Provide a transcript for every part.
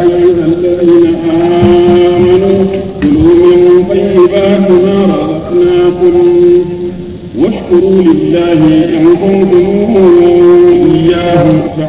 أيها الذين آمنوا كلوا من طيبات ما رزقناكم واشكروا لله إن كنتم إياه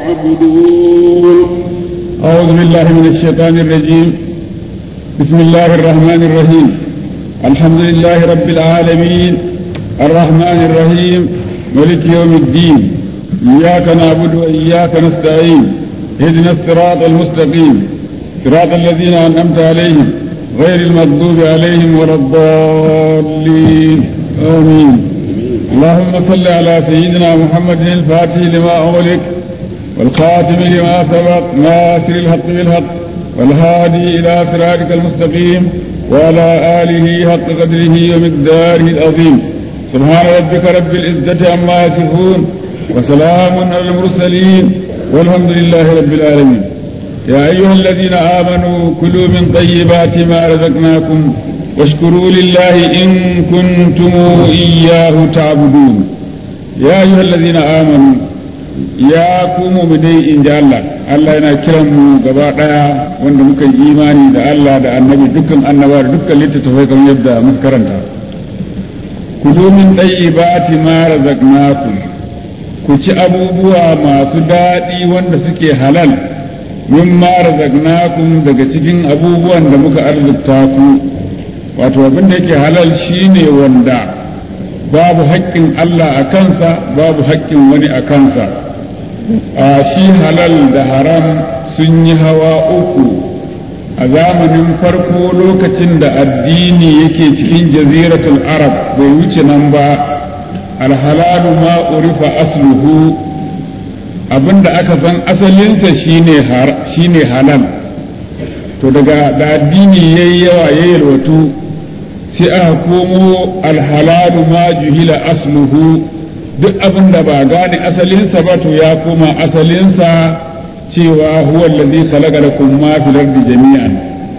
تعبدون أعوذ بالله من الشيطان الرجيم بسم الله الرحمن الرحيم الحمد لله رب العالمين الرحمن الرحيم ملك يوم الدين إياك نعبد وإياك نستعين اهدنا الصراط المستقيم صراط الذين أنعمت عليهم غير المغضوب عليهم ولا الضالين آمين اللهم صل على سيدنا محمد الفاتح لما أغلق والخاتم لما سبق ناصر الحق بالحق والهادي إلى صراطك المستقيم وعلى آله حق قدره ومقداره العظيم سبحان ربك رب العزة عما يصفون وسلام على المرسلين والحمد لله رب العالمين يا أيها الذين آمنوا كلوا من طيبات ما رزقناكم واشكروا لله إن كنتم إياه تعبدون يا أيها الذين آمنوا ya ku mu'minai in ji Allah Allah yana kiran mu gaba daya wanda muka yi imani da Allah da annabi dukkan annaba da dukkan littattafai kamar yadda muka karanta ku zo min tayyibati ma razaqnakum ku ci abubuwa masu daɗi wanda suke halal min ma razaqnakum daga cikin abubuwan da muka arzuta ku wato abin da yake halal shine wanda babu haƙƙin Allah a kansa babu haƙƙin wani a kansa a shi halal da haram sun yi hawa uku a zamanin farko lokacin da addini yake cikin jaziratul arab bai wuce nan ba alhalalu ma urifa asluhu abinda aka san asalinsa shine halal to daga da addini yayi yawa ya yalwatu sai aka komo alhalalu ma juhila asluhu duk abin da ba gane asalinsa ba to ya koma asalinsa cewa huwa allazi khalaqa lakum ma fil ardi jami'an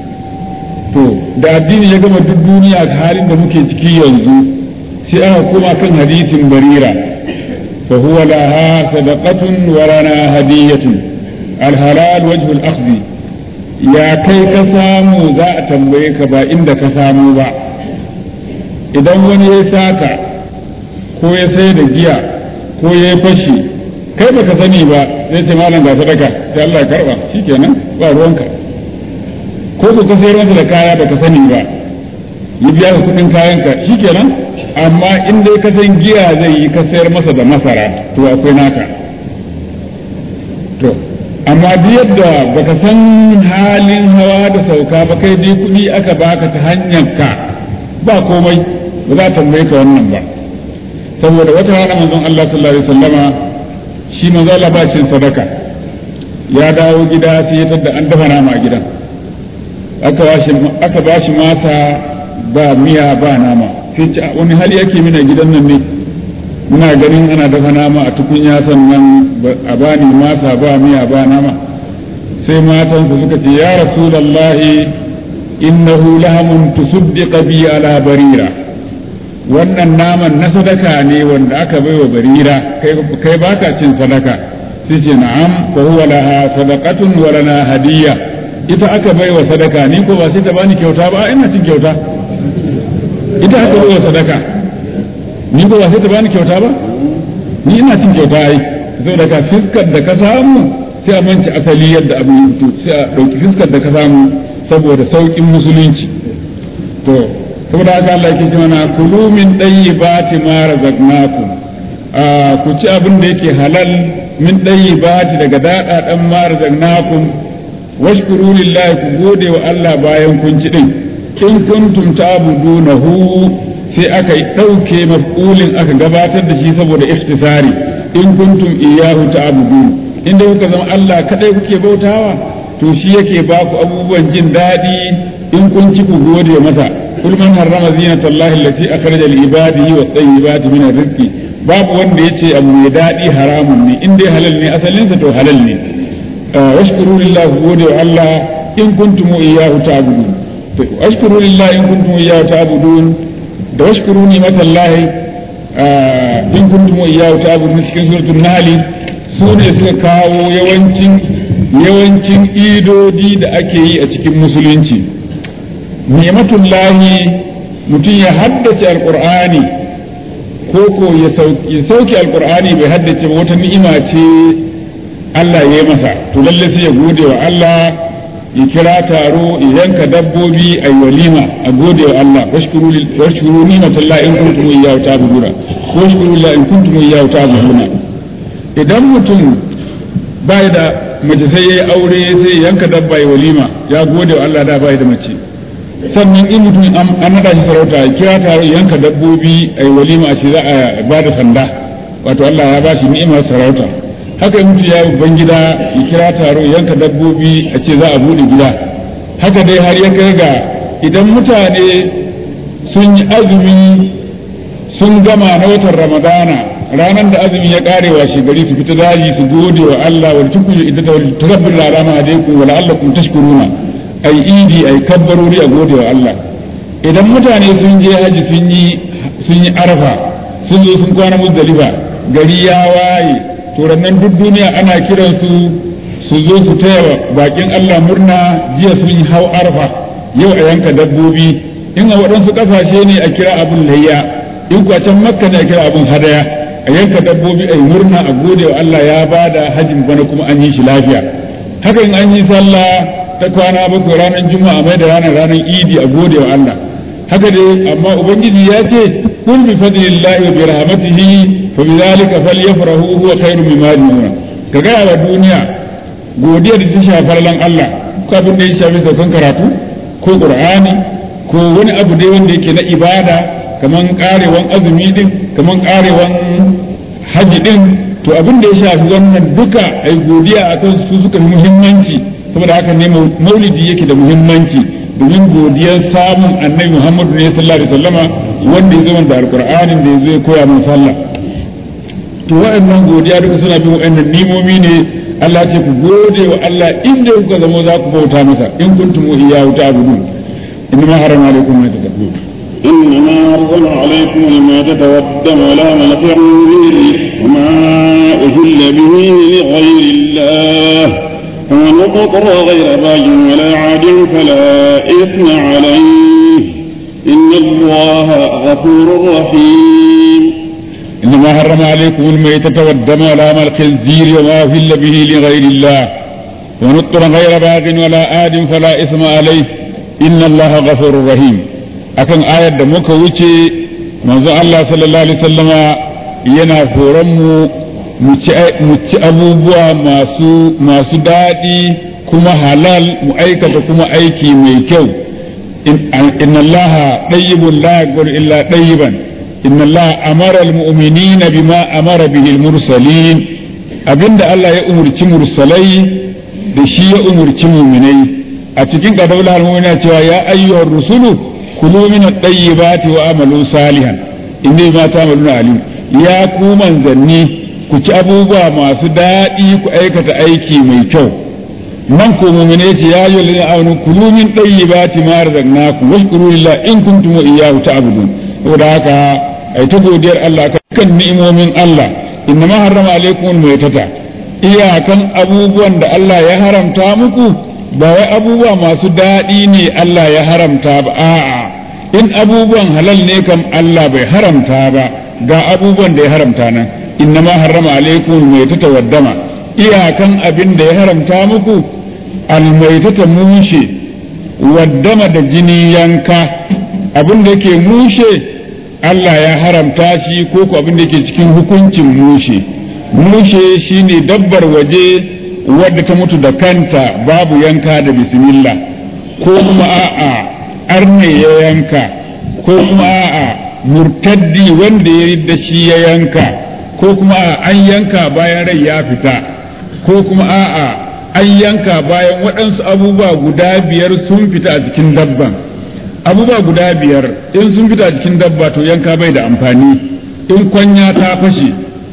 to da addini ya gama duk duniya halin da muke ciki yanzu sai aka koma kan hadisin barira fa huwa laha sadaqatun wa lana hadiyatun alhalal wajhu al-akhdhi ya kai ka samu za a tambaye ka ba inda ka samu ba idan wani ya saka ko ya sai da giya ko ya yi fashi kai baka sani ba sai ce malam ga sadaka sai Allah ya karba shikenan ba ruwanka ko ku ka sayar masa da kaya baka sani ba ya biya ka kudin kayanka shikenan amma in dai ka san giya zai yi ka sayar masa da masara to akwai naka to amma duk yadda baka san halin hawa da sauka ba kai dai kuɗi aka baka ta hanyar ka ba komai ba za ta tambaye ka wannan ba saboda wata rana manzon Allah sallallahu alaihi wasallama shi manzo Allah ba cin sadaka ya dawo gida sai ya tada an dafa nama a gidan aka bashi aka bashi masa ba miya ba nama sai ce wani hali yake mina gidan nan ne muna ganin ana dafa nama a tukunya sannan a bani masa ba miya ba nama sai matansa suka ce ya rasulullahi innahu lahamun tusuddiqa bi ala barira wannan naman na sadaka ne wanda aka bai wa barira kai baka cin sadaka sai ce na'am fa huwa laha sadaqatun wa lana hadiyya ita aka bai wa sadaka ni ko ba sai ta bani kyauta ba ina cin kyauta ita aka bai wa sadaka ni ko ba sai ta bani kyauta ba ni ina cin kyauta ai saboda ka fiskar da ka samu sai a manci asali yadda abin ya fito sai a dauki fiskar da ka samu saboda saukin musulunci to saboda haka Allah yake ce mana kulu min dayyibati ma razaqnakum ku ci abin da yake halal min dayyibati daga dada dan ma razaqnakum washkuru lillahi ku gode wa Allah bayan kun ci din in kuntum ta'budunahu sai aka dauke maf'ulin aka gabatar da shi saboda iftisari in kuntum iyyahu ta'budun inda kuka zama Allah kadai kuke bautawa to shi yake ba ku abubuwan jin daɗi in kun ci ku gode masa kul man harrama zinata Allah allati akhraja li ibadihi wa tayyibati min rizqi babu wanda yace abu mai daɗi haramun ne in dai halal ne asalin sa to halal ne washkuru lillahi gode wa Allah in kuntum iyyahu ta'budun washkuru lillahi in kuntum iyyahu ta'budun da washkuru ni matallahi in kuntum iyyahu ta'budun cikin suratul nahl su ne suka kawo yawancin yawancin idodi da ake yi a cikin musulunci ni'matullahi mutum ya haddace alqur'ani ko ko ya sauke alqur'ani bai haddace ba wata ni'ima ce Allah ya yi masa to lalle sai ya gode wa Allah ya kira taro ya yanka dabbobi a walima a gode wa Allah washkuru ni'matallahi in kuntum iyyahu ta'buduna washkuru la in kuntum iyyahu ta'buduna idan mutum bai da mace sai yayi aure sai yanka dabba ya walima ya gode wa Allah da bai da mace sannan in mutum an nada shi sarauta ya kira taro yanka dabbobi a walima a ce za a ba da sanda wato Allah ya ba shi ni'imar sarauta haka in mutum ya yi babban gida ya kira taro yanka dabbobi a ce za a bude gida haka dai har ya kai ga idan mutane sun yi azumi sun gama na watan ramadana ranar da azumi ya kare wa gari su fita daji su gode wa Allah wal tukuru iddata wal turabbir alama alaikum wa la'allakum tashkuruna ai idi ai kabbarori a gode wa Allah idan mutane sun je haji sun yi sun yi arfa sun zo sun kwana muzdalifa gari ya waye to nan duk duniya ana kiran su su zo su taya bakin Allah murna jiya sun yi hau arfa yau a yanka dabbobi in a waɗansu ƙasashe ne a kira abin layya in kuwa can makka ne a kira abin hadaya a yanka dabbobi a yi murna a gode wa Allah ya bada hajjin bana kuma an yi shi lafiya haka in an yi sallah ta kwana bakwai ranar juma'a mai da ranar ranar idi a gode wa Allah haka dai amma ubangiji ya ce kul bi fadlillahi wa bi rahmatihi fa bi zalika falyafrahu huwa khairun mimma yajma'un ka ga wa duniya godiya da ta shafar lan Allah ko abin da ya shafi saukan karatu ko qur'ani ko wani abu dai wanda yake na ibada kaman karewan azumi din kaman karewan haji din to abin da ya shafi wannan duka ai godiya akan su suka muhimmanci saboda haka ne maulidi yake da muhimmanci domin godiyar samun annabi Muhammadu ne sallallahu alaihi wasallama wanda ya zama da alqur'anin da yazo ya koya min sallah to wa'annan godiya duka suna bin wa'annan nimomi ne Allah ce ku gode wa Allah inda kuka zama za ku bauta masa in kuntum iyyahu ta'budun inna harama alaikum ma tatabbun إنما أرسل عليكم الميتة والدم ولام الخنزير وما أهل به لغير الله فمن اضطر غير باج ولا عاد فلا إثم عليه إن الله غفور رحيم إنما حرم عليكم الميتة والدم ولام الخنزير وما أهل به لغير الله ومن اضطر غير باغ ولا آد فلا إثم عليه إن الله غفور رحيم akan ayar da muka wuce manzo Allah sallallahu alaihi wasallama yana horon mu mu ci abubuwa masu masu daɗi kuma halal mu aikata kuma aiki mai kyau inna Allah tayyibun la yaghfiru illa tayyiban inna Allah amara almu'minina bima amara bihi almursalin abinda Allah ya umurci mursalai da shi ya umurci mu'minai a cikin kadawul al-mu'mina cewa ya ayyuhar rusulu kulu min at-tayyibati wa amalu salihan inni ma ta'maluna alim ya ku manzanni ku ci abubuwa masu daɗi ku aikata aiki mai kyau nan ko mu'mine ce ya yi lalina amanu kulu min tayyibati ma razaqnakum washkuru lillahi in kuntum iyyahu ta'budun saboda haka ai ta godiyar Allah kan ni'imomin Allah inna ma harrama alaikum al-maytata iyakan abubuwan da Allah ya haramta muku ba wai abubuwa masu daɗi ne Allah ya haramta ba a'a in abubuwan halal ne kam Allah bai haramta ba ga abubuwan da ya haramta nan inna ma harrama alaikum maitata waddama iyakan abin da ya haramta muku almaitata mushe waddama da jini yanka abin da yake mushe Allah ya haramta shi ko ko abin da yake cikin hukuncin mushe mushe shine dabbar waje wadda ta mutu da kanta babu yanka da bismillah ko kuma a'a arne ya yanka ko kuma a'a murtaddi wanda ya da shi ya yanka ko kuma a'a an yanka bayan rai ya fita ko kuma a'a an yanka bayan waɗansu abubuwa guda biyar sun fita a cikin dabban abubuwa guda biyar in sun fita a cikin dabba to yanka bai da amfani in kwanya ta fashe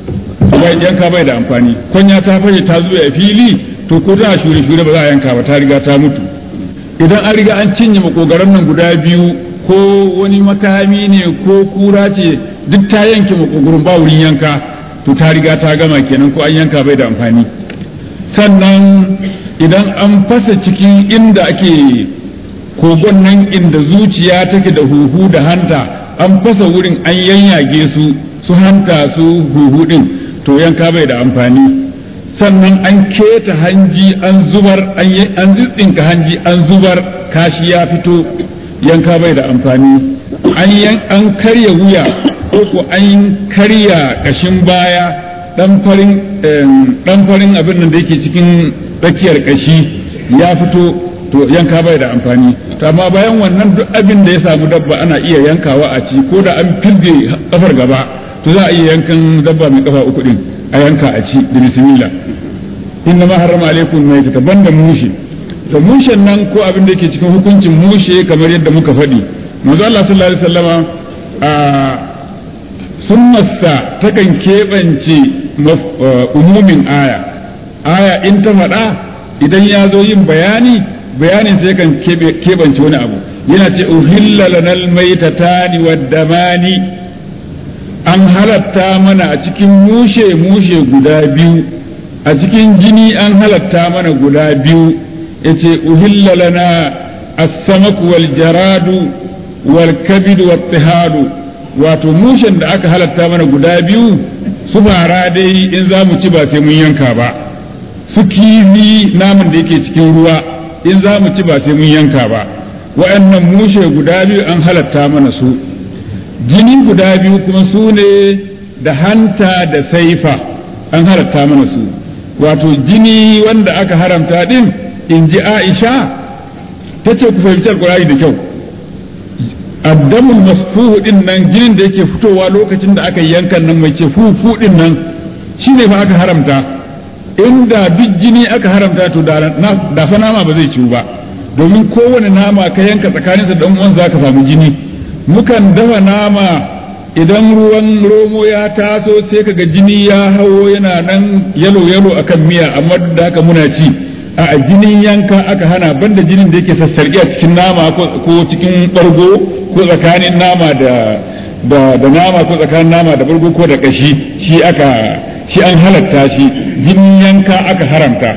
yanka bai da amfani kwanya ta fashe ta zuwa fili to ko tana shure shure ba za a yanka ba ta riga ta mutu idan an riga an cinye makogaran nan guda biyu ko wani makami ne ko kura ce duk ta yanke makogarin ba wurin yanka to ta riga ta gama kenan ko an yanka bai da amfani sannan idan an fasa cikin inda ake kogon nan inda zuciya take da huhu da hanta an fasa wurin an yanyage su su hanta su huhu din to yanka bai da amfani sannan an keta hanji an zubar an tsitsinka hanji an zubar kashi ya fito yanka bai da amfani an karya wuya ko ko an karya kashin baya dan farin abin nan da yake cikin tsakiyar kashi ya fito to yanka bai da amfani to amma bayan wannan duk abin da ya samu dabba ana iya yankawa a ci ko da an filge kafar gaba to za a iya yankan dabba mai kafa uku din a yanka a ci da bismillah inna ma harrama alaikum mai ta banda mushe to mushen nan ko abin da yake cikin hukuncin mushe kamar yadda muka faɗi manzo Allah sallallahu alaihi wasallama a sunnarsa takan keɓance umumin aya aya in ta faɗa idan ya zo yin bayani bayanin sai kan keɓance wani abu yana ce uhilla lanal maitatani waddamani an halatta mana a cikin mushe mushe guda biyu a cikin jini an halatta mana guda biyu yace uhilla lana as-samak wal jaradu wal kabid wat tihadu wato mushen da aka halatta mana guda biyu su fara dai in za mu ci ba sai mun yanka ba su kifi naman da yake cikin ruwa in za mu ci ba sai mun yanka ba wa'annan mushe guda biyu an halatta mana su jini guda biyu kuma su ne da hanta da saifa an halatta mana su wato jini wanda aka haramta din in ji aisha ta ce ku fahimci alkurari da kyau addamul masfuhu din nan jinin da yake fitowa lokacin da aka yankan nan mai ce fufu din nan shine fa aka haramta inda duk jini aka haramta to da fa nama ba zai ciwu ba domin kowane nama ka yanka tsakaninsa da uwan za ka samu jini mukan dafa nama idan ruwan romo ya taso sai kaga jini ya hawo yana nan yalo yalo akan miya amma duk da haka muna ci a jinin yanka aka hana banda jinin da yake sassarki a cikin nama ko cikin bargo ko tsakanin nama da da nama ko tsakanin nama da bargo ko da kashi shi aka shi an halatta shi jinin yanka aka haramta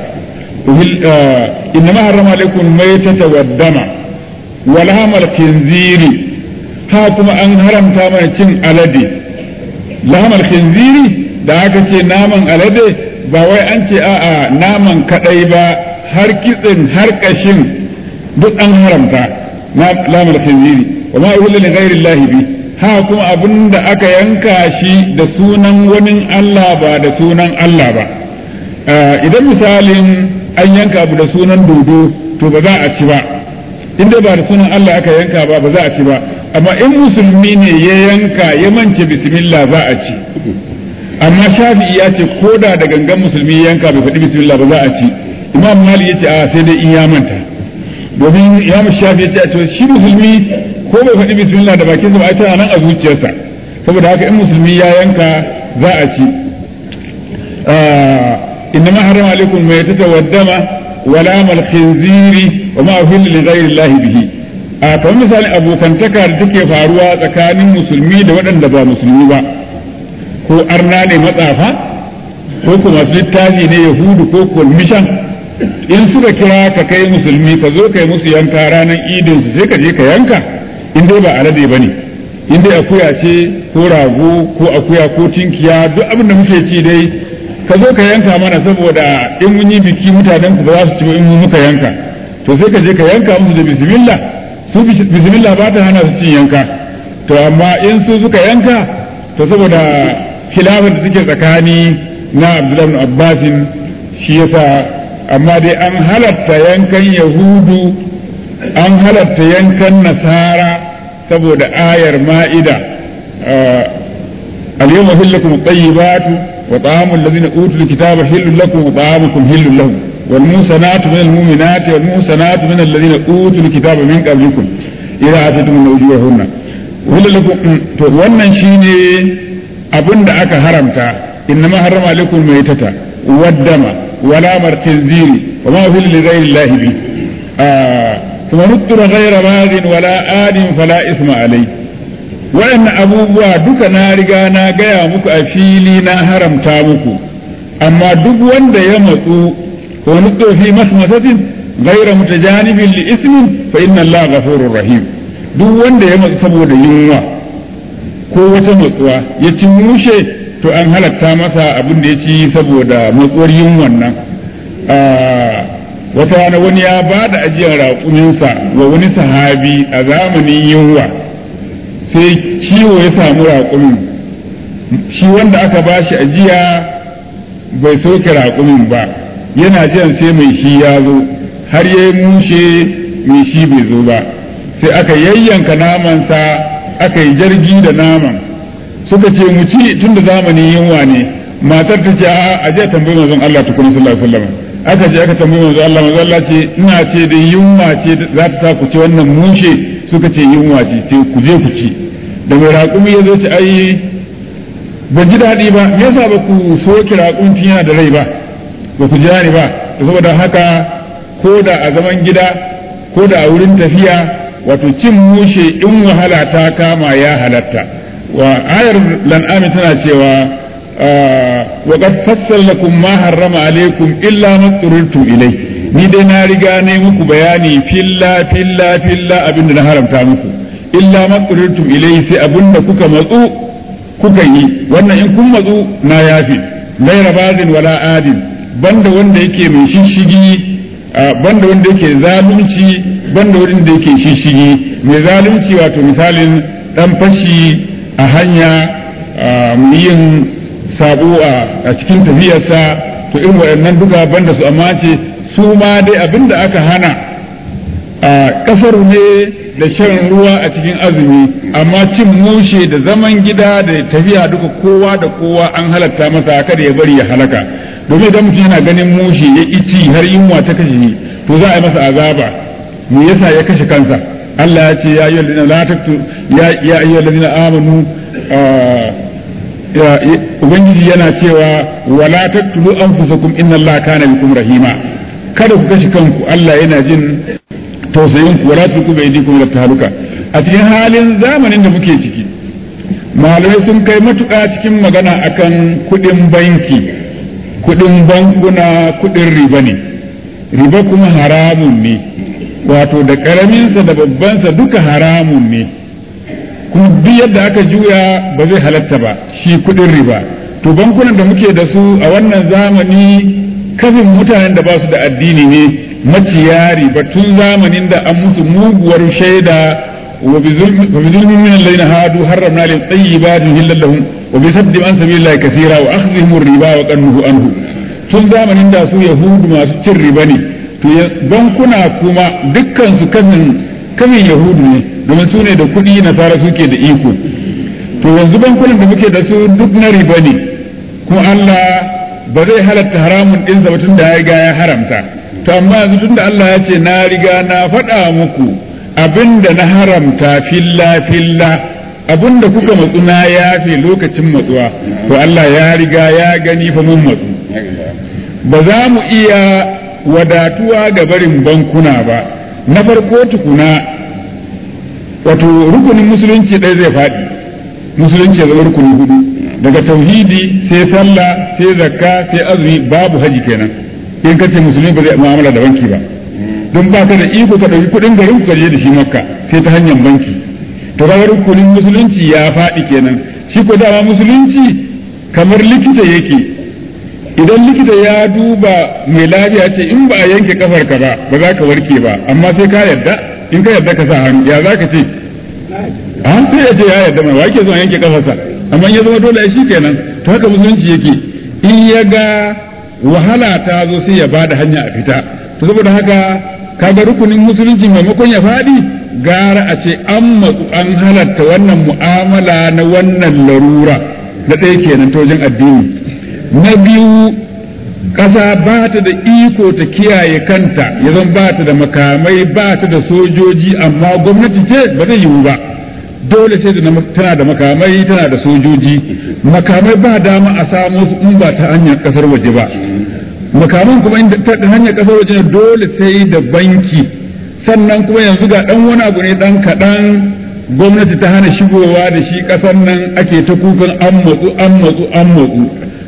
innama harrama alaikum maitata waddama wal hamal khinziri ha kuma an haramta mana cin alade lahamal khinziri da aka ce naman alade ba wai an ce a'a naman kadai ba har kitsin har kashin duk an haramta na lahamal khinziri wa ma uhilla li ghairi llahi bi ha kuma abin da aka yanka shi da sunan wani Allah ba da sunan Allah ba idan misalin an yanka abu da sunan dodo to ba za a ci ba in dai ba da sunan Allah aka yanka ba ba za a ci ba amma in musulmi ne ya yanka ya mance bismillah za a ci amma shafi'i ya ce ko da da gangan musulmi ya yanka bai faɗi bismillah ba za a ci imam malik ya ce a sai dai in ya manta domin imam shafi ya ce shi musulmi ko bai faɗi bismillah da bakinsa ba a tana nan a zuciyarsa saboda haka in musulmi ya yanka za a ci إنما حرم عليكم ميتة والدم ولام الخنزير وما أهل لغير الله به a kamar misali abokantaka da take faruwa tsakanin musulmi da waɗanda ba musulmi ba ko arna ne matsafa ko kuma masu littafi ne yahudu ko kulmishan in suka kira ka kai musulmi ka zo kai musu yanka ranar idin su sai ka je ka yanka in dai ba alade ba ne in dai akuya ce ko rago ko akuya ko tinkiya duk abin da muke ci dai ka zo ka yanka mana saboda in mun yi biki mutanen ku ba za su ci in mun muka yanka to sai ka je ka yanka musu da bismillah su bismillah ba ta hana su cin yanka to amma in su suka yanka to saboda khilafin da suke tsakani na Abdullahi ibn Abbasin shi yasa amma dai an halatta yankan yahudu an halatta yankan nasara saboda ayar ma'ida اليوم أحل لكم الطيبات وطعام الذين أوتوا الكتاب حل لكم وطعامكم حل لهم والمحسنات من المؤمنات والمحسنات من الذين أوتوا الكتاب من قبلكم إذا آتيتم من أجورهن وحل لكم wannan shine abin da aka haramta innama harrama alaikum maitata waddama wala martinziri wa ma fil li ghayri Allah bi kuma nuttura ghayra baghin wala adin fala isma alayhi waɗannan abubuwa duka na riga na gaya muku a fili na haramta muku amma duk wanda ya matsu wa nutsu fi masmasatin ghayra mutajanibin li ismin fa inna Allah ghafurur rahim duk wanda ya matsu saboda yunwa ko wata matsuwa ya ci mushe to an halatta masa abin da ya ci saboda matsuwar yunwan nan wata rana wani ya ba da ajiyar raƙuminsa wa wani sahabi a zamanin yunwa sai ciwo ya samu raƙumin shi wanda aka ba shi ajiya bai soke raƙumin ba yana jiran sai mai shi ya zo har ya mushe mai shi bai zo ba sai aka yayyanka namansa aka yi jargi da naman suka ce mu ci tun da zamanin yunwa ne matar ta ce a je tambayi manzon Allah tukuna sallallahu alaihi wasallam aka je aka tambayi manzon Allah manzon Allah ce ina ce da yunwa ce za ta sa ku ci wannan mushe suka ce yunwa ce ce ku je ku ci da mai raƙumi ya zo ci ai ban ji daɗi ba me yasa ba ku soki raƙumi tun yana da rai ba ba ku jira ni ba saboda haka ko da a zaman gida ko da a wurin tafiya wato cin mushe in wahala ta kama ya halatta wa ayar lan'ami tana cewa wa qad fassala lakum ma harrama alaikum illa ma tsururtum ilai ni dai na riga ne muku bayani filla filla filla abinda na haramta muku illa ma tsururtum ilai sai abinda kuka matsu kuka yi wannan in kun matsu na yafi gaira bazin wala adin banda wanda yake mai shishigi banda wanda yake zalunci banda wanda yake shishigi mai zalunci wato misalin dan fashi a hanya yin sabo a cikin tafiyarsa to irin waɗannan duka banda su amma ce su ma dai abinda aka hana a kasar ne da shan ruwa a cikin azumi amma cin mushe da zaman gida da tafiya duka kowa da kowa an halatta masa kada ya bari ya halaka domin idan mutum yana ganin mushe ya ici har yunwa ta kashe shi to za a yi masa azaba me yasa ya kashe kansa Allah ya ce ya ayyuhal ladina la taktu ya ya ayyuhal ladina amanu ubangiji yana cewa wala taqtulu anfusakum inna allaha kana bikum rahima kada ku kashe kanku Allah yana jin tausayin ku wala tulku bai dikum la tahaluka a cikin halin zamanin da muke ciki malamai sun kai matuƙa cikin magana akan kuɗin banki kuɗin bankuna kuɗin riba ne riba kuma haramun ne wato da ƙaraminsa da babbansa duka haramun ne kuma duk yadda aka juya ba zai halatta ba shi kuɗin riba to bankunan da muke da su a wannan zamani kafin mutanen da ba su da addini ne maciya riba tun zamanin da an musu muguwar shaida wa bi zulmin min alladhina hadu harramna lil tayyibatin hillal lahum wa bi saddi an sabilillahi kathira wa akhdhihim riba wa qannuhu anhu tun zamanin da su yahudu masu cin riba ne to bankuna kuma dukkan su kafin kafin yahudu ne domin su ne da kuɗi nasara suke da iko to yanzu bankunan da muke da su duk na riba ne kuma Allah ba zai halatta haramun ɗinsa ba tun da ya riga ya haramta to amma yanzu tun da Allah ya ce na riga na faɗa muku abinda na haramta filla filla abinda kuka matsu na yafe lokacin matsuwa to Allah ya riga ya gani fa mun matsu ba za mu iya wadatuwa ga barin bankuna ba na farko tukuna wato rukunin musulunci ɗaya zai faɗi musulunci ya zama rukuni hudu daga tauhidi sai sallah sai zakka sai azumi babu haji kenan in kace musulmi ba zai mu'amala da banki ba don ba ka da iko ka ɗauki kuɗin garin ka je da shi makka sai ta hanyar banki to kaga rukunin musulunci ya faɗi kenan shi ko dama musulunci kamar likita yake idan likita ya duba mai lafiya ce in ba a yanke kafar ka ba ba za ka warke ba amma sai ka yarda in ka yarda ka sa hannu ya za ka ce a sai ya ce ya yarda mai wake zuwa yanke kafarsa amma ya zama dole shi kenan to haka musulunci yake in ya ga wahala ta zo sai ya bada hanya a fita to saboda haka kaga rukunin musulunci maimakon ya faɗi gara a ce an matsu an halatta wannan mu'amala na wannan larura na ɗaya kenan ta wajen addini na biyu ƙasa ba ta da iko ta kiyaye kanta ya zan ba ta da makamai ba ta da sojoji amma gwamnati ce ba zai yiwu ba dole sai tana da makamai tana da sojoji makamai ba dama a samo su in ba ta hanyar ƙasar waje ba makaman kuma ta hanyar ƙasar waje dole sai da banki sannan kuma yanzu ga ɗan wani abu ne ɗan kaɗan gwamnati ta hana shigowa da shi ƙasar nan ake ta kukan an matsu an matsu an matsu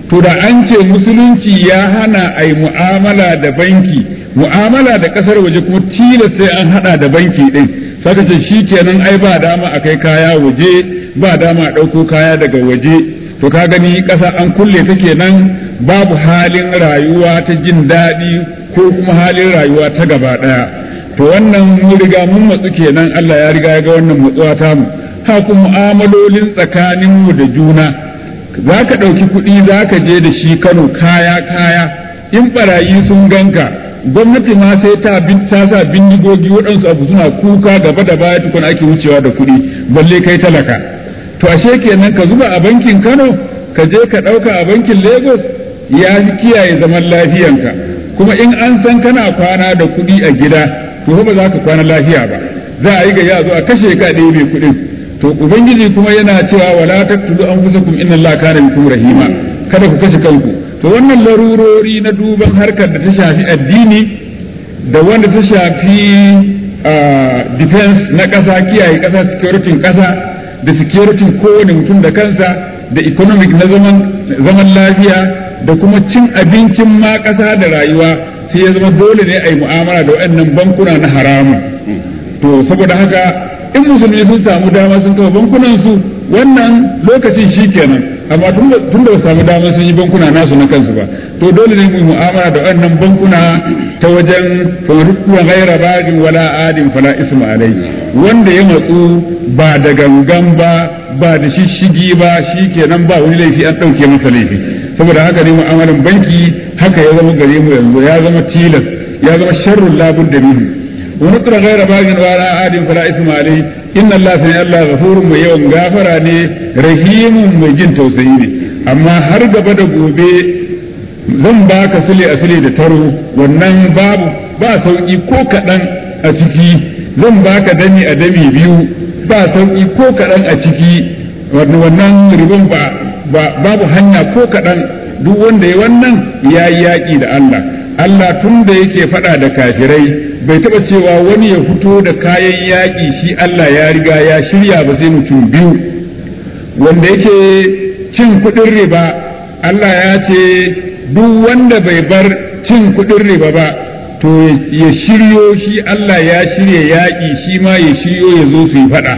to da an ce musulunci ya hana a yi mu'amala da banki mu'amala da kasar waje kuma tilas sai an hada da banki din saka ce shi kenan ai ba dama a kai kaya waje ba dama a ɗauko kaya daga waje to ka gani ƙasa an kulle ta kenan babu halin rayuwa ta jin daɗi ko kuma halin rayuwa ta gaba ɗaya to wannan mun riga mun matsu kenan Allah ya riga ya ga wannan matsuwa ta mu haka mu'amalolin tsakaninmu da juna za ka ɗauki kuɗi za ka je da shi Kano kaya kaya in barayi sun ganka gwamnati ma sai ta ta sa bindigogi waɗansu abu suna kuka gaba da baya tukun ake wucewa da kuɗi balle kai talaka to ashe kenan ka zuba a bankin Kano ka je ka ɗauka a bankin Lagos ya kiyaye zaman lafiyanka kuma in an san kana kwana da kuɗi a gida to ba za ka kwana lafiya ba za a yi ga ya zo a kashe ka ɗebe kuɗin to ubangiji kuma yana cewa wala taqtulu anfusakum inna allaha kana bikum rahima kada ku kashe kanku to wannan larurori na duban harkar da ta shafi addini da wanda ta shafi defense na ƙasa kiyaye ƙasa security ƙasa da security kowane mutum da kansa da economic na zaman zaman lafiya da kuma cin abincin ma ƙasa da rayuwa sai ya zama dole ne a yi mu'amala da waɗannan bankuna na haramun to saboda haka in musulmi sun samu dama sun kafa bankunan su wannan lokacin shi kenan amma tun da ba samu dama sun yi bankuna nasu na kansu ba to dole ne mu mu'amala da wannan bankuna ta wajen faruwa gaira bagin wala adin fala isma alai wanda ya matsu ba da gangan ba ba da shishigi ba shi kenan ba wani laifi an ɗauke masa laifi saboda haka ne mu'amalan banki haka ya zama gare mu yanzu ya zama tilas ya zama sharrun labun da bihi ونطر غير باغ ولا عاد فلا إثم عليه إن الله سمع الله غفور mai yawan gafara ne rahimun mai jin tausayi ne amma har gaba da gobe zan baka sile a sile da taro wannan babu ba sauki ko kaɗan a ciki zan baka dami a dami biyu ba sauki ko kaɗan a ciki wannan ribon ba babu hanya ko kaɗan duk wanda ya wannan ya yi yaƙi da Allah Allah tun da yake faɗa da kafirai bai taba cewa wani ya fito da kayan yaƙi shi Allah ya riga ya shirya ba sai mutum biyu wanda yake cin kuɗin riba Allah ya ce duk wanda bai bar cin kuɗin riba ba to ya shiryo shi Allah ya shirya yaƙi shi ma ya shiryo ya zo su yi faɗa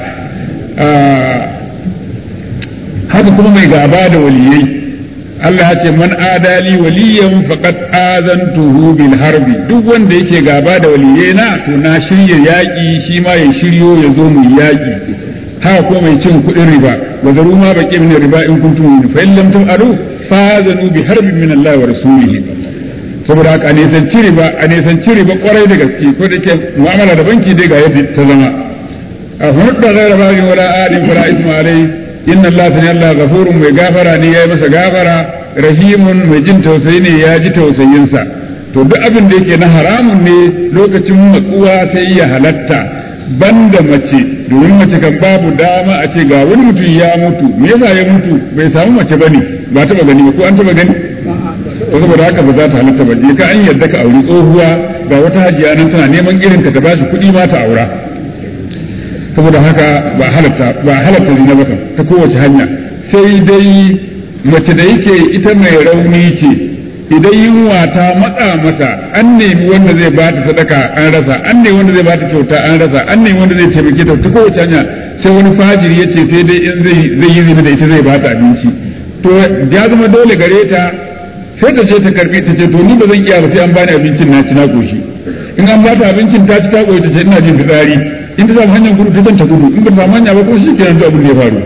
haka kuma mai gaba da waliyai Allah ya ce man adali waliyan faqad azantuhu bil harbi duk wanda yake gaba da waliyai na to na shirya yaƙi shi ma ya shiryo ya zo mu yaƙi haka ko mai cin kuɗin riba wa zaru ma baqi min riba in kuntum fa in lam taf'alu fazanu bi harbin min Allah wa rasulih saboda haka ne san ci riba a ne san ci riba kwarai da gaske ko da ke mu'amala da banki dai ga yadda ta zama a hudda ghaira bagin wala adin fara isma alai inna Allah sani Allah gafurun mai gafara ne ya yi masa gafara rahimun mai jin tausayi ne ya ji tausayinsa to duk abin da yake na haramun ne lokacin matsuwa sai ya halatta banda mace domin mace kan babu dama a ce ga wani mutum ya mutu me yasa ya mutu bai samu mace bane ba taba gani ba ko an taba gani to saboda haka ba za ta halatta ba je ka an yarda ka auri tsohuwa ga wata hajiya nan tana neman irin ka ta bashi kuɗi ma ta aura saboda haka ba halatta ba halatta zina ba ta kowace hanya sai dai mace da yake ita mai rauni ce idan yunwa ta matsa mata an nemi wanda zai ba ta sadaka an rasa an nemi wanda zai ba ta kyauta an rasa an nemi wanda zai taimake ta ta kowace hanya sai wani fajiri ya ce sai dai in zai yi zina da ita zai ba ta abinci to ya zama dole gare ta sai ta ce ta karbi ta ce to ni ba zan iya ba sai an bani abincin na ci na koshi in an ba ta abincin ta ci ta koyi ta ce ina jin fitsari in ta samu hanyar gudu ta zanta gudu in ba ta samu hanya ba ko shi kenan duk abin da ya faru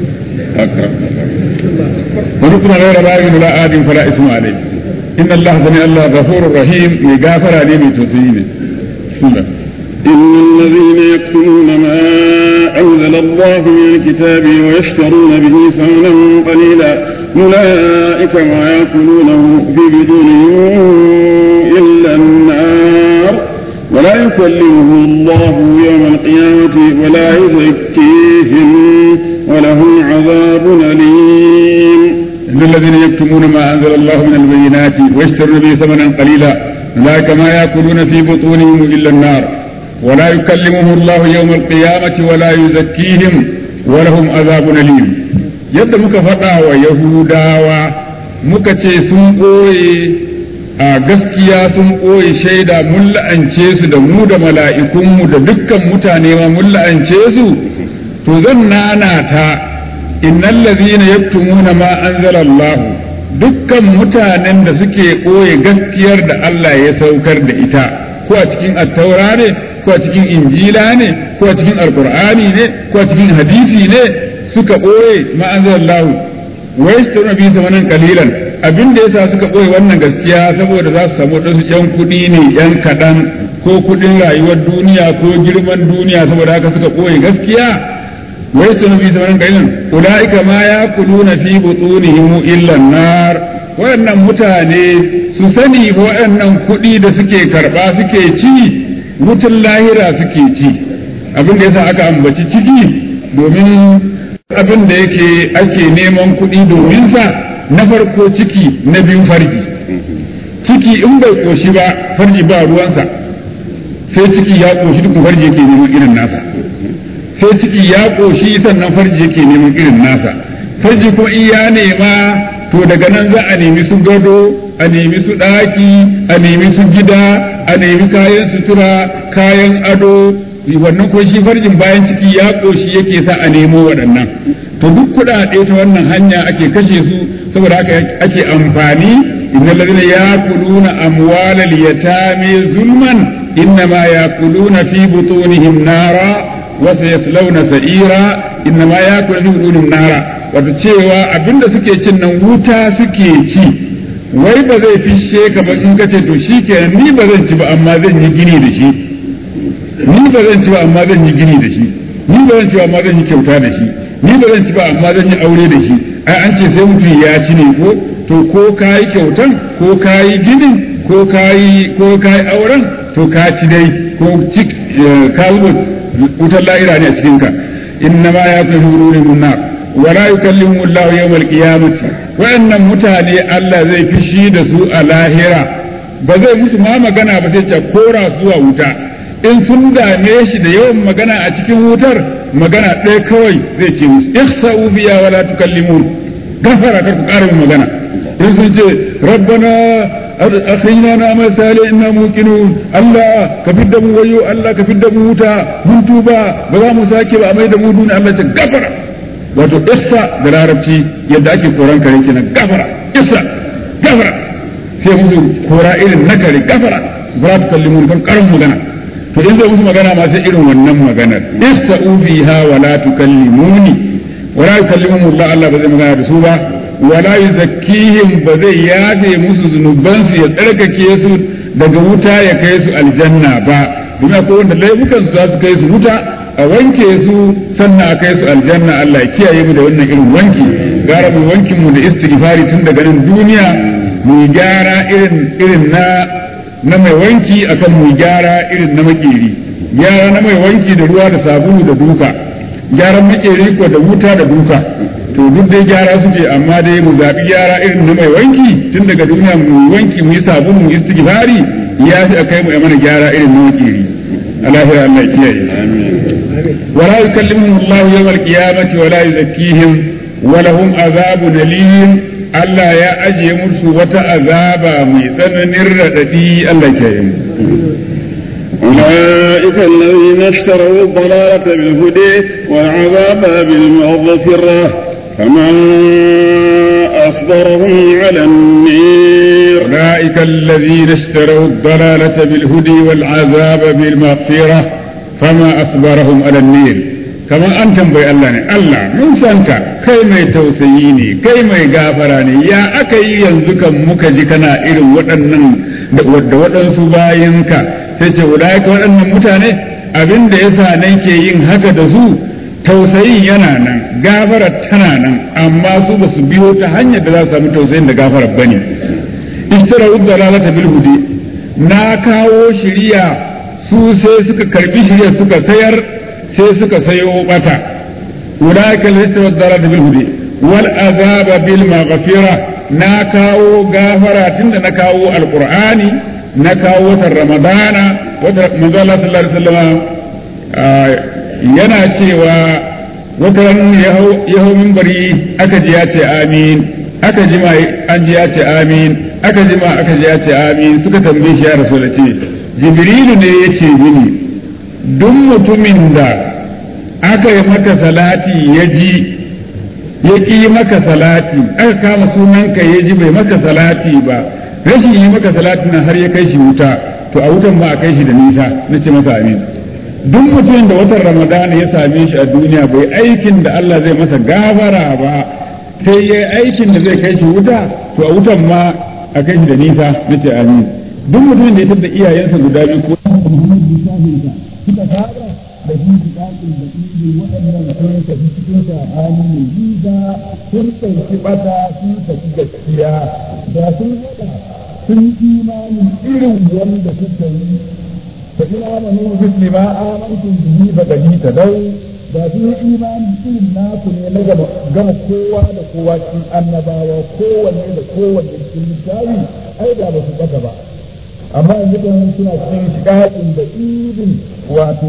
wani kuma rayar bayan la adin fala ismu alai inna Allah sami Allah ghafurur rahim mai gafara ne mai tausayi ne إن الذين يكتمون ما أنزل الله من الكتاب ويشترون به ثمنا قليلا أولئك ما يأكلونه في بدونهم إلا النار ولا يكلمهم الله يوم القيامة ولا يزكيهم ولهم عذاب أليم إن الذين يكتمون ما أنزل الله من البينات ويشترون به ثمنا قليلا أولئك ما يأكلون في بطونهم إلا النار ولا يكلمهم الله يوم القيامة ولا يزكيهم ولهم عذاب أليم yadda muka faɗa wa Yahudawa muka ce sun ɓoye a gaskiya sun ɓoye shaida mun la'ance su da mu da mala'ikunmu da dukkan mutane ma mun la'ance su to zan nanata innal ladhina yaktumuna ma anzala Allah dukkan mutanen da suke ɓoye gaskiyar da Allah ya saukar da ita ko a cikin attaura ne ko a cikin injila ne ko a cikin alqur'ani ne ko a cikin hadisi ne suka ɓoye ma anzala Allah wa yashtaruna bi zamanan qalilan abin da yasa suka ɓoye wannan gaskiya saboda za su samu wadansu yan kuɗi ne yan kaɗan ko kuɗin rayuwar duniya ko girman duniya saboda haka suka ɓoye gaskiya wai su nabi zamanin qalilan ulaika ma yaquluna fi butunihim illa nar waɗannan mutane su sani waɗannan kuɗi da suke karɓa suke ci wutan lahira suke ci abin da yasa aka ambaci ciki domin abin da yake ake neman kuɗi domin sa na farko ciki na biyu farji ciki in bai koshi ba farji ba ruwansa sai ciki ya koshi duk farji yake neman irin nasa sai ciki ya koshi sannan farji yake neman irin nasa farji kuma in ya nema to daga nan za a nemi su gado a nemi su ɗaki a nemi su gida a nemi kayan sutura kayan ado wannan ko shi farjin bayan ciki ya koshi yake sa a nemo waɗannan to duk kuɗaɗe ta wannan hanya ake kashe su saboda haka ake amfani inna ladina yakuluna amwalal yatami zulman innama yakuluna fi butunihim nara wa sayaslawna sa'ira innama yakuluna fi butunihim nara wato cewa abinda suke cin nan wuta suke ci wai ba zai fishe ka ba in kace to shikenan ni ba zan ci ba amma zan yi gini da shi ni ba zan ci ba amma zan yi gini da shi ni ba zan ci ba amma zan yi kyauta da shi ni ba zan ci ba amma zan yi aure da shi ai an ce sai mutum ya ci ne ko to ko kayi kyautan ko kayi ginin ko kayi ko kayi auren to ka ci dai ko cik ka zuba wutar la'ira ne a cikin ka inna ma ya fi hururi mun nar wala yukallimu Allah yawmal qiyamati wa'annan mutane Allah zai fishi da su a lahira ba zai musu ma magana ba sai ce kora zuwa wuta in sun dame shi da yawan magana a cikin wutar magana ɗaya kawai zai ce musu ihsa'u biya wala tukallimun gafara kar ku ƙara min magana in sun ce rabbana akhina na amal sale inna muqinun Allah ka fidda mu wayo Allah ka fidda mu wuta mun tuba ba za mu sake ba a mai da mu duniya Allah ce gafara wato ihsa da larabci yadda ake koran kare kenan gafara ihsa gafara sai musu kora irin na kare gafara ba za tukallimun kan ƙarin magana to in zai musu magana ma sai irin wannan maganar ista'u biha wa la tukallimuni wa la yukallimuhum Allah Allah ba zai magana da su ba wa la yuzakkihim ba zai yafe musu zunuban su ya tsarkake su daga wuta ya kai su aljanna ba domin akwai wanda laifukan su za su kai su wuta a wanke su sannan a kai su aljanna Allah ya kiyaye mu da wannan irin wanki gara mu wankin mu da istighfari tun daga nan duniya mu gyara irin irin na na mai wanki akan mu gyara irin na makeri gyara na mai wanki da ruwa da sabulu da duka gyaran makeri ko da wuta da duka to duk dai gyara suke amma dai mu zaɓi gyara irin na mai wanki tun daga duniya mu wanki mu yi sabulu mu istighfari ya fi akai mu mana gyara irin na makeri alahira Allah ya kiyaye ولا يكلمهم الله يوم القيامة ولا يزكيهم ولهم عذاب أليم Allah ya ajiye musu wata azaba mai tsananin raɗaɗi Allah ke yi. أولئك الذين اشتروا الضلالة بالهدى والعذاب بالمغفرة فمن أصبرهم على النير أولئك الذين اشتروا الضلالة بالهدى والعذاب بالمغفرة فما أصبرهم على النير kamar an tambayi Allah ne Allah mun san ka kai mai tausayi ne kai mai gafara ne ya aka yi yanzu kan muka ji kana irin waɗannan da waɗansu bayanka sai ce ulaika waɗannan mutane abin da yasa nake yin haka da su tausayin yana nan gafara tana nan amma su ba su biyo ta hanyar da za su samu tausayin da gafara bane ishtara dalalata bil hudi na kawo shiriya su sai suka karbi shiriya suka sayar sai suka sayo bata ulaika lista wadara bil hudi wal azaba bil maghfira na kawo gafara tunda na kawo alqur'ani na kawo watan ramadana wata manzo Allah sallallahu alaihi wasallam yana cewa wata ran ya hau minbari aka ji ya ce amin aka jima an ji ya ce amin aka jima aka ji ya ce amin suka tambaye shi ya rasu da ce jibrilu ne ya ce mini duk mutumin da aka yi maka salati ya ji ya ƙi maka salati aka kama sunanka ya ji bai maka salati ba rashin yi maka salati nan har ya kai shi wuta to a wutan ba a kai shi da nisa na ce masa amin duk mutumin da watan ramadana ya same shi a duniya bai aikin da Allah zai masa gafara ba sai ya aikin da zai kai shi wuta to a wutan ma a kai shi da nisa na ce amin duk mutumin da ya tada iyayensa guda biyu ko suka fara da shi dakin da ido waɗannan sun tafi cikin sa'ani mai jiza sun ɗauki ɓata sun tafi gaskiya da sun haɗa sun imanin irin wanda suka yi fa ina amanu misli ma amantum bihi fa qad tadaw da sun yi imanin irin naku ne na gama kowa da kowa cikin annabawa kowanne da kowanne cikin littafi ai da ba su ɓata ba amma yanzu kan suna cikin shiƙaƙin da idin wato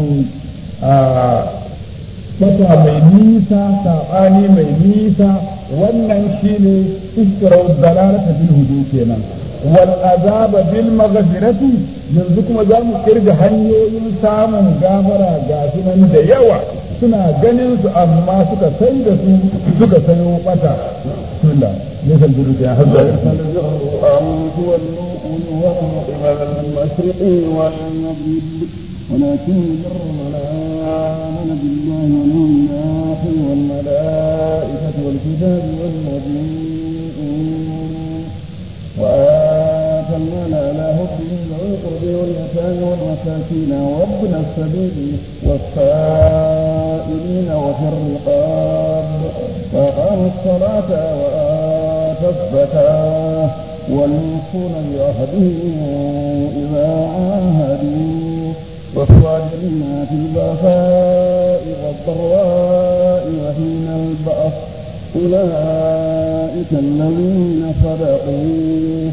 fata mai nisa saɓani mai nisa wannan shine istirau dalalata bil hudu kenan wal azaba bil maghfirati yanzu kuma za mu kirga hanyoyin samun gafara ga sunan da yawa suna ganin su amma suka sai da su suka sayo bata bismillah ليس البر يا حزة أن تولوا وجوهكم قبل المشرق والمغرب ولكن البر من آمن بالله واليوم الآخر والملائكة والكتاب والنبيين وآتى المال على حبه ذوي القرب واليتامى والمساكين وابن السبيل والسائلين وفي الرقاب وأقاموا الصلاة وآتى الزكاة والموفون بعهدهم إذا عاهدوا والصابرين في البأساء والضراء وحين البأس أولئك الذين صدقوا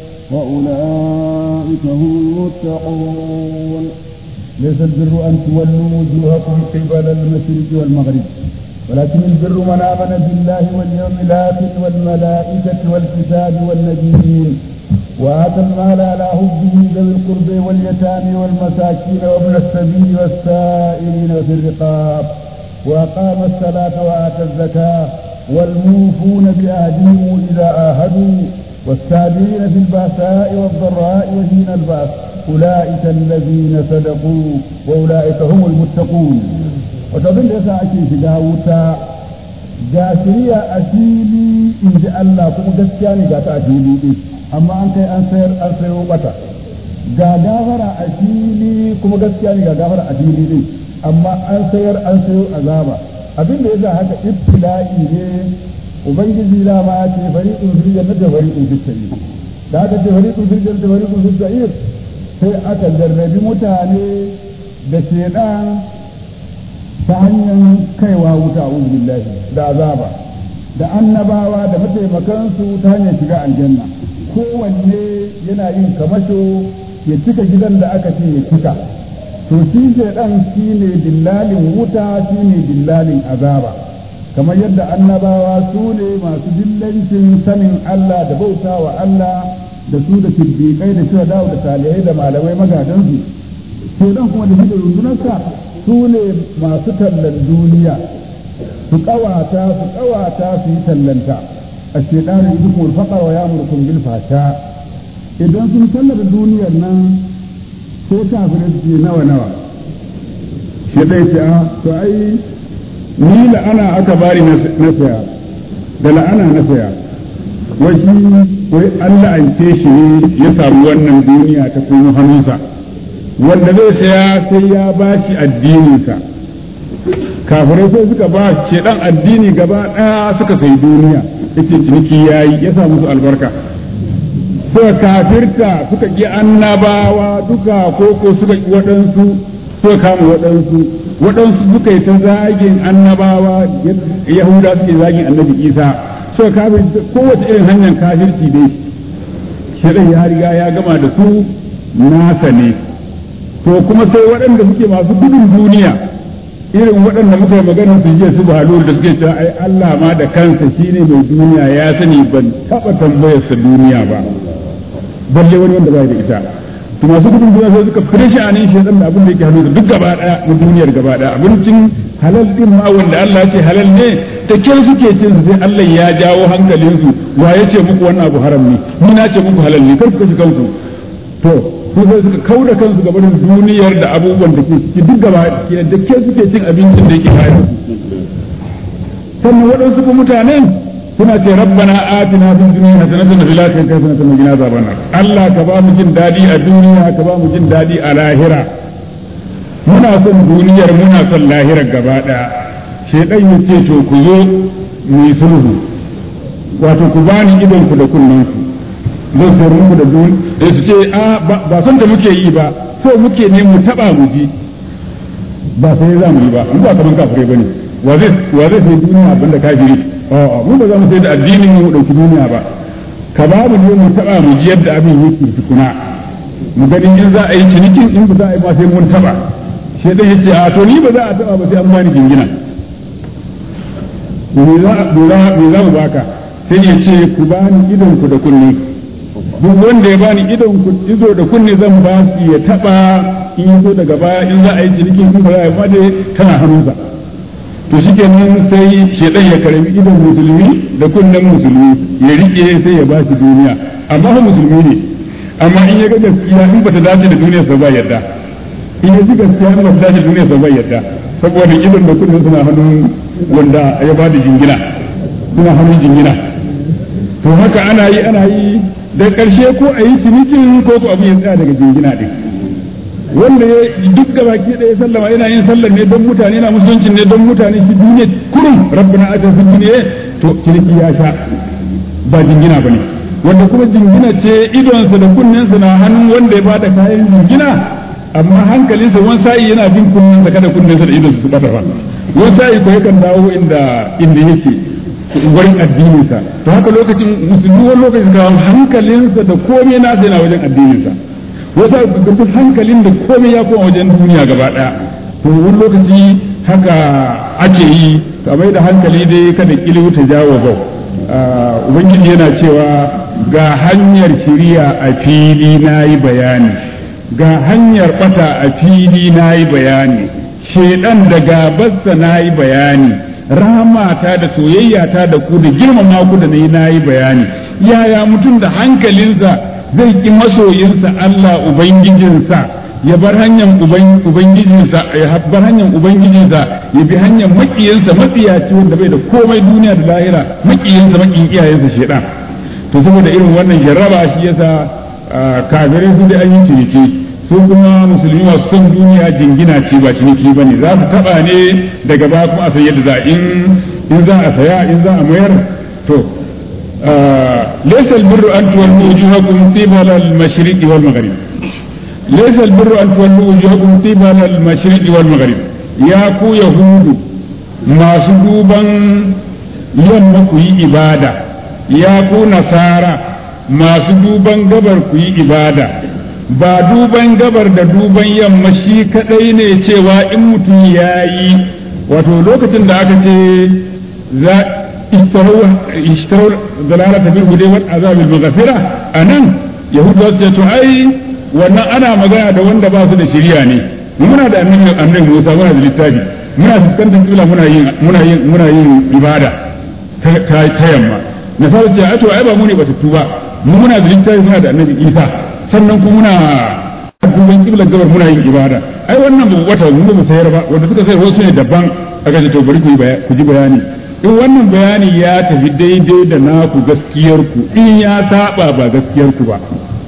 وأولئك هم المتقون ليس البر أن تولوا وجوهكم قبل المشرق والمغرب ولكن البر من آمن بالله واليوم الآخر والملائكة والكتاب والنبيين وآتى المال على حبه ذوي القرب واليتامى والمساكين وابن السبيل والسائلين وفي الرقاب وأقام الصلاة وآتى الزكاة والموفون بعهدهم إذا عاهدوا والسابرين في البأساء والضراء وحين البأس أولئك الذين صدقوا وأولئك هم المتقون وتظن يسا أكي shiga wuta ga shirya a fili in ji Allah kuma gaskiya ne ga ta a fili ɗin amma an kai an sayar an sayo mata ga gafara a fili kuma gaskiya ne ga gafara a fili ɗin amma an sayar an sayo azaba abin da yasa haka ibtila'i ne ubangiji da ma ce fariqun fil jannati fariqun fis sa'ir da aka ce fariqun fil jannati fariqun fis sa'ir sai aka jarrabi mutane da shedan ta hanyar kaiwa wuta a billahi da azaba da annabawa da mataimakansu ta hanyar shiga aljanna kowanne yana yin kamasho ya cika gidan da aka ce ya cika to shi shaidan shi ne dillalin wuta shi ne dillalin azaba kamar yadda annabawa su ne masu dillancin sanin Allah da bauta wa Allah da su da siddiƙai da shuhada da salihai da malamai magadansu shaidan kuma da shi da rundunarsa su ne masu tallan duniya su kawata su kawata su yi tallanta a shaidanin yuzukum al-faqr wa ya'murukum bil fasha idan sun tallata duniyar nan ko kafirai su ce nawa nawa shi dai ce a to ai ni la'ana aka bari na saya da la'ana na saya wai shi wai Allah an ce shi ne ya samu wannan duniya ta kuma hannunsa wanda zai saya sai ya ba shi addininsa kafirai sai suka ba shi dan addini gaba ɗaya suka sai duniya yace ciniki yayi ya sa musu albarka suka kafirta suka ƙi annabawa duka koko suka ƙi waɗansu suka kama waɗansu waɗansu suka yi ta zagin annabawa yahuda suke zagin annabi isa suka kafirta kowace irin hanyar kafirci dai shirin ya riga ya gama da su nasa ne to kuma sai waɗanda suke masu gudun duniya irin waɗanda muka yi magana su je su balu da suke cewa ai Allah ma da kansa shine mai duniya ya sani ban taɓa tambayar sa duniya ba balle wani wanda bai da ita to masu gudun duniya sai suka fure shi anan shi dan abin da yake hannu duk gaba daya na duniyar gaba daya abincin halal din ma wanda Allah ya ce halal ne da kyau suke cin su sai Allah ya jawo hankalin su wa ya ce muku wannan abu haram ne ni na ce muku halal ne kar ku kashi kanku to su sai suka kauda kansu ga barin duniyar da abubuwan da ke ciki duk gaba da kyau suke cin abincin da yake bayan sannan waɗansu kuma mutanen suna ce rabbana atina fid dunya hasanatan wa fil akhirati hasanatan wa qina azaban nar Allah ka ba mu jin dadi a duniya ka ba mu jin dadi a lahira muna son duniyar muna son lahirar gaba daya shedan ya ce to ku zo mu yi sulhu wato ku bani idon ku da kunnen ku zan sayar muku da dun da su ce a ba son da muke yi ba so muke ne mu taba mu ji ba sai za mu yi ba mu ba kaman kafirai bane wa zai wa zai sai duniya abinda kafiri a'a mu ba za mu sai da addinin mu dauki duniya ba ka babu ne mu taba mu ji yadda abin yake tukuna mu gani in za a yi cinikin in ba za a yi ba sai mun taba sai dai yace a to ni ba za a taba ba sai an bani jingina me za me za mu baka sai ya ce ku bani idon ku da kunne duk wanda ya bani idon ku ido da kunne zan ba su ya taba in yazo daga baya in za a yi cinikin in ba za a yi ba dai tana hannunsa to shi kenan sai shedan ya karami idon musulmi da kunnen musulmi ya rike sai ya ba shi duniya amma fa musulmi ne amma in ya ga gaskiya in bata dace da duniya sa ba yadda in ya ji gaskiya in bata dace da duniya sa ba yadda saboda idon da kunnen suna hannun wanda ya ba da jingina suna hannun jingina to haka ana yi ana yi da karshe ko a yi cinikin ko ko abin ya tsaya daga jingina din wanda ya duk da baki ɗaya sallama yana yin sallar ne don mutane na musulunci ne don mutane shi duniya kurum rabbana ata fi duniya to ciniki ya sha ba jingina bane wanda kuma jingina ce idonsa da kunnensa na hannun wanda ya bada kayan jingina amma hankalinsa wani sa'i yana bin kunnensa kada kunnensa da idonsa su bata ba wani sa'i ko yakan dawo inda inda yake wurin addininsa to haka lokacin musulmi wani lokacin ga hankalinsa da komai nasa yana wajen addininsa wata gurgurtun hankalin da komai ya koma wajen duniya gaba daya to wani lokaci haka ake yi ka mai da hankali dai kada kiliwu ta jawo bau ubangiji yana cewa ga hanyar shiriya a fili na yi bayani ga hanyar bata a fili na yi bayani shedan da gabarsa na yi bayani ramata da soyayyata da ku da girmama ku da na yi bayani yaya mutum da hankalinsa zai ki masoyinsa Allah Ubangijinsa ya bar hanyar Ubangijinsa ya bar hanyar Ubangijinsa ya bi hanyar makiyinsa matsiyaci wanda bai da komai duniya da lahira makiyinsa makiyin iyayensa shedan to saboda irin wannan jarraba shi yasa kafirai su da an yi ciniki su kuma musulmi masu son duniya jingina ce ba ciniki ba ne za su taba ne daga ba kuma a san yadda za in za a saya in za a mayar to ليس البر أن تولوا وجوهكم قبل المشرق والمغرب ليس البر أن تولوا وجوهكم قبل المشرق والمغرب يا كو يهود ما سدوبا يوم كوي إبادة يا كو نصارى ما سدوبا قبر كوي إبادة ba duban gabar da duban yamma shi kadai ne cewa in mutum ya yi wato lokacin da aka ce za اشتروا اشتروا ضلالة بالهدى والعذاب المغفرة أنا يهود وسط أي وانا أنا مغانا da wanda ba su da shiriya ne muna da annabi annabi Musa muna da littafi muna fuskantar kibla muna yin muna yin muna yin ibada ta ta yamma na fara ce ai to ai ba mu ne batattu ba mu muna da littafi muna da annabi Isa sannan kuma muna duban kiblan gabar muna yin ibada ai wannan ba wata mu ba sayar ba wanda suka sayar wasu ne daban aka ce to bari ku ji bayani in wannan bayani ya tafi daidai da naku gaskiyarku in ya saba ba gaskiyarku ba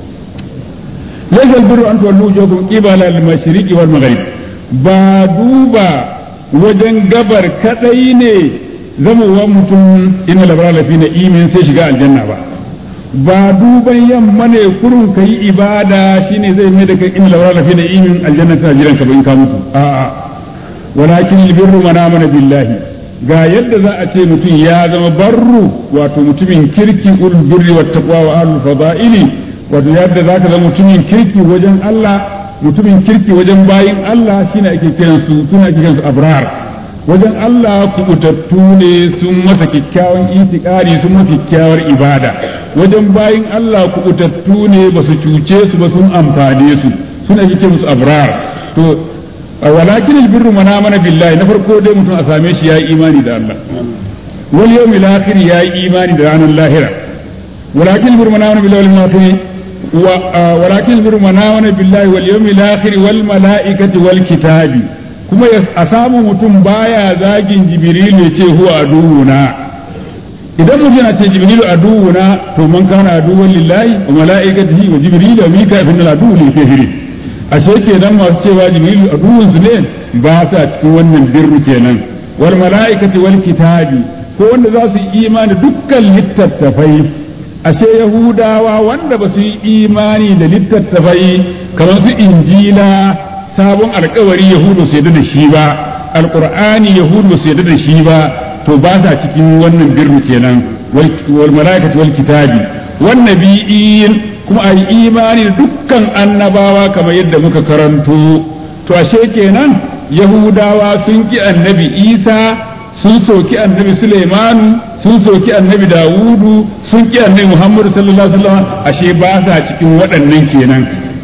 laysal birru an tuwallu wujuhakum qibala al-mashriqi wal maghrib ba duba wajen gabar kadai ne zamowa mutum ina labara lafi na imin sai shiga aljanna ba ba duban yamma ne kurun kai ibada shine zai mai da kai ina labara lafi na imin aljanna tana jiran ka ba in ka mutu a'a walakin albirru man amana billahi ga yadda za a ce mutum ya zama barru wato mutumin kirki ulul birri wa taqwa wa ahlul fadaili wato yadda za ka zama mutumin kirki wajen Allah mutumin kirki wajen bayin Allah shine ake kiran su suna ake kiran su abrar wajen Allah kubutattu ne sun masa kyakkyawan itikari sun masa kyakkyawar ibada wajen bayin Allah kubutattu ne ba su cuce su ba sun amfane su suna ake kiran su abrar to walakin albirru man amana billahi na farko dai mutum a same shi yayi imani da Allah wal yawmil akhir yayi imani da ranar lahira walakin albirru man amana billahi wal akhir ولكن البر من آمن بالله واليوم الآخر والملائكة والكتاب kuma a samu mutum baya zagin jibrilu ya ce huwa aduwuna idan mutum yana ce jibrilu aduwuna to man kana aduwan lillahi wa mala'ikatihi wa jibrilu wa mika fi nal aduwu lil kafirin ashe kenan masu cewa jibrilu aduwun su ne ba sa cikin wannan birru kenan wal mala'ikati wal kitabi ko wanda za su yi imani dukkan littattafai ashe yahudawa wanda ba su yi imani da littattafai kamar su injila sabon alkawari yahudu su yadda da shi ba alqur'ani yahudu su yadda da shi ba to ba sa cikin wannan birru kenan wal malaikati wal kitabi wan nabiyyin kuma ai imani da dukkan annabawa kamar yadda muka karanto to ashe kenan yahudawa sun ki annabi isa sun soki annabi Sulaimanu sun soki annabi Dawudu sun ki annabi Muhammadu sallallahu alaihi wasallam ashe ba sa cikin waɗannan kenan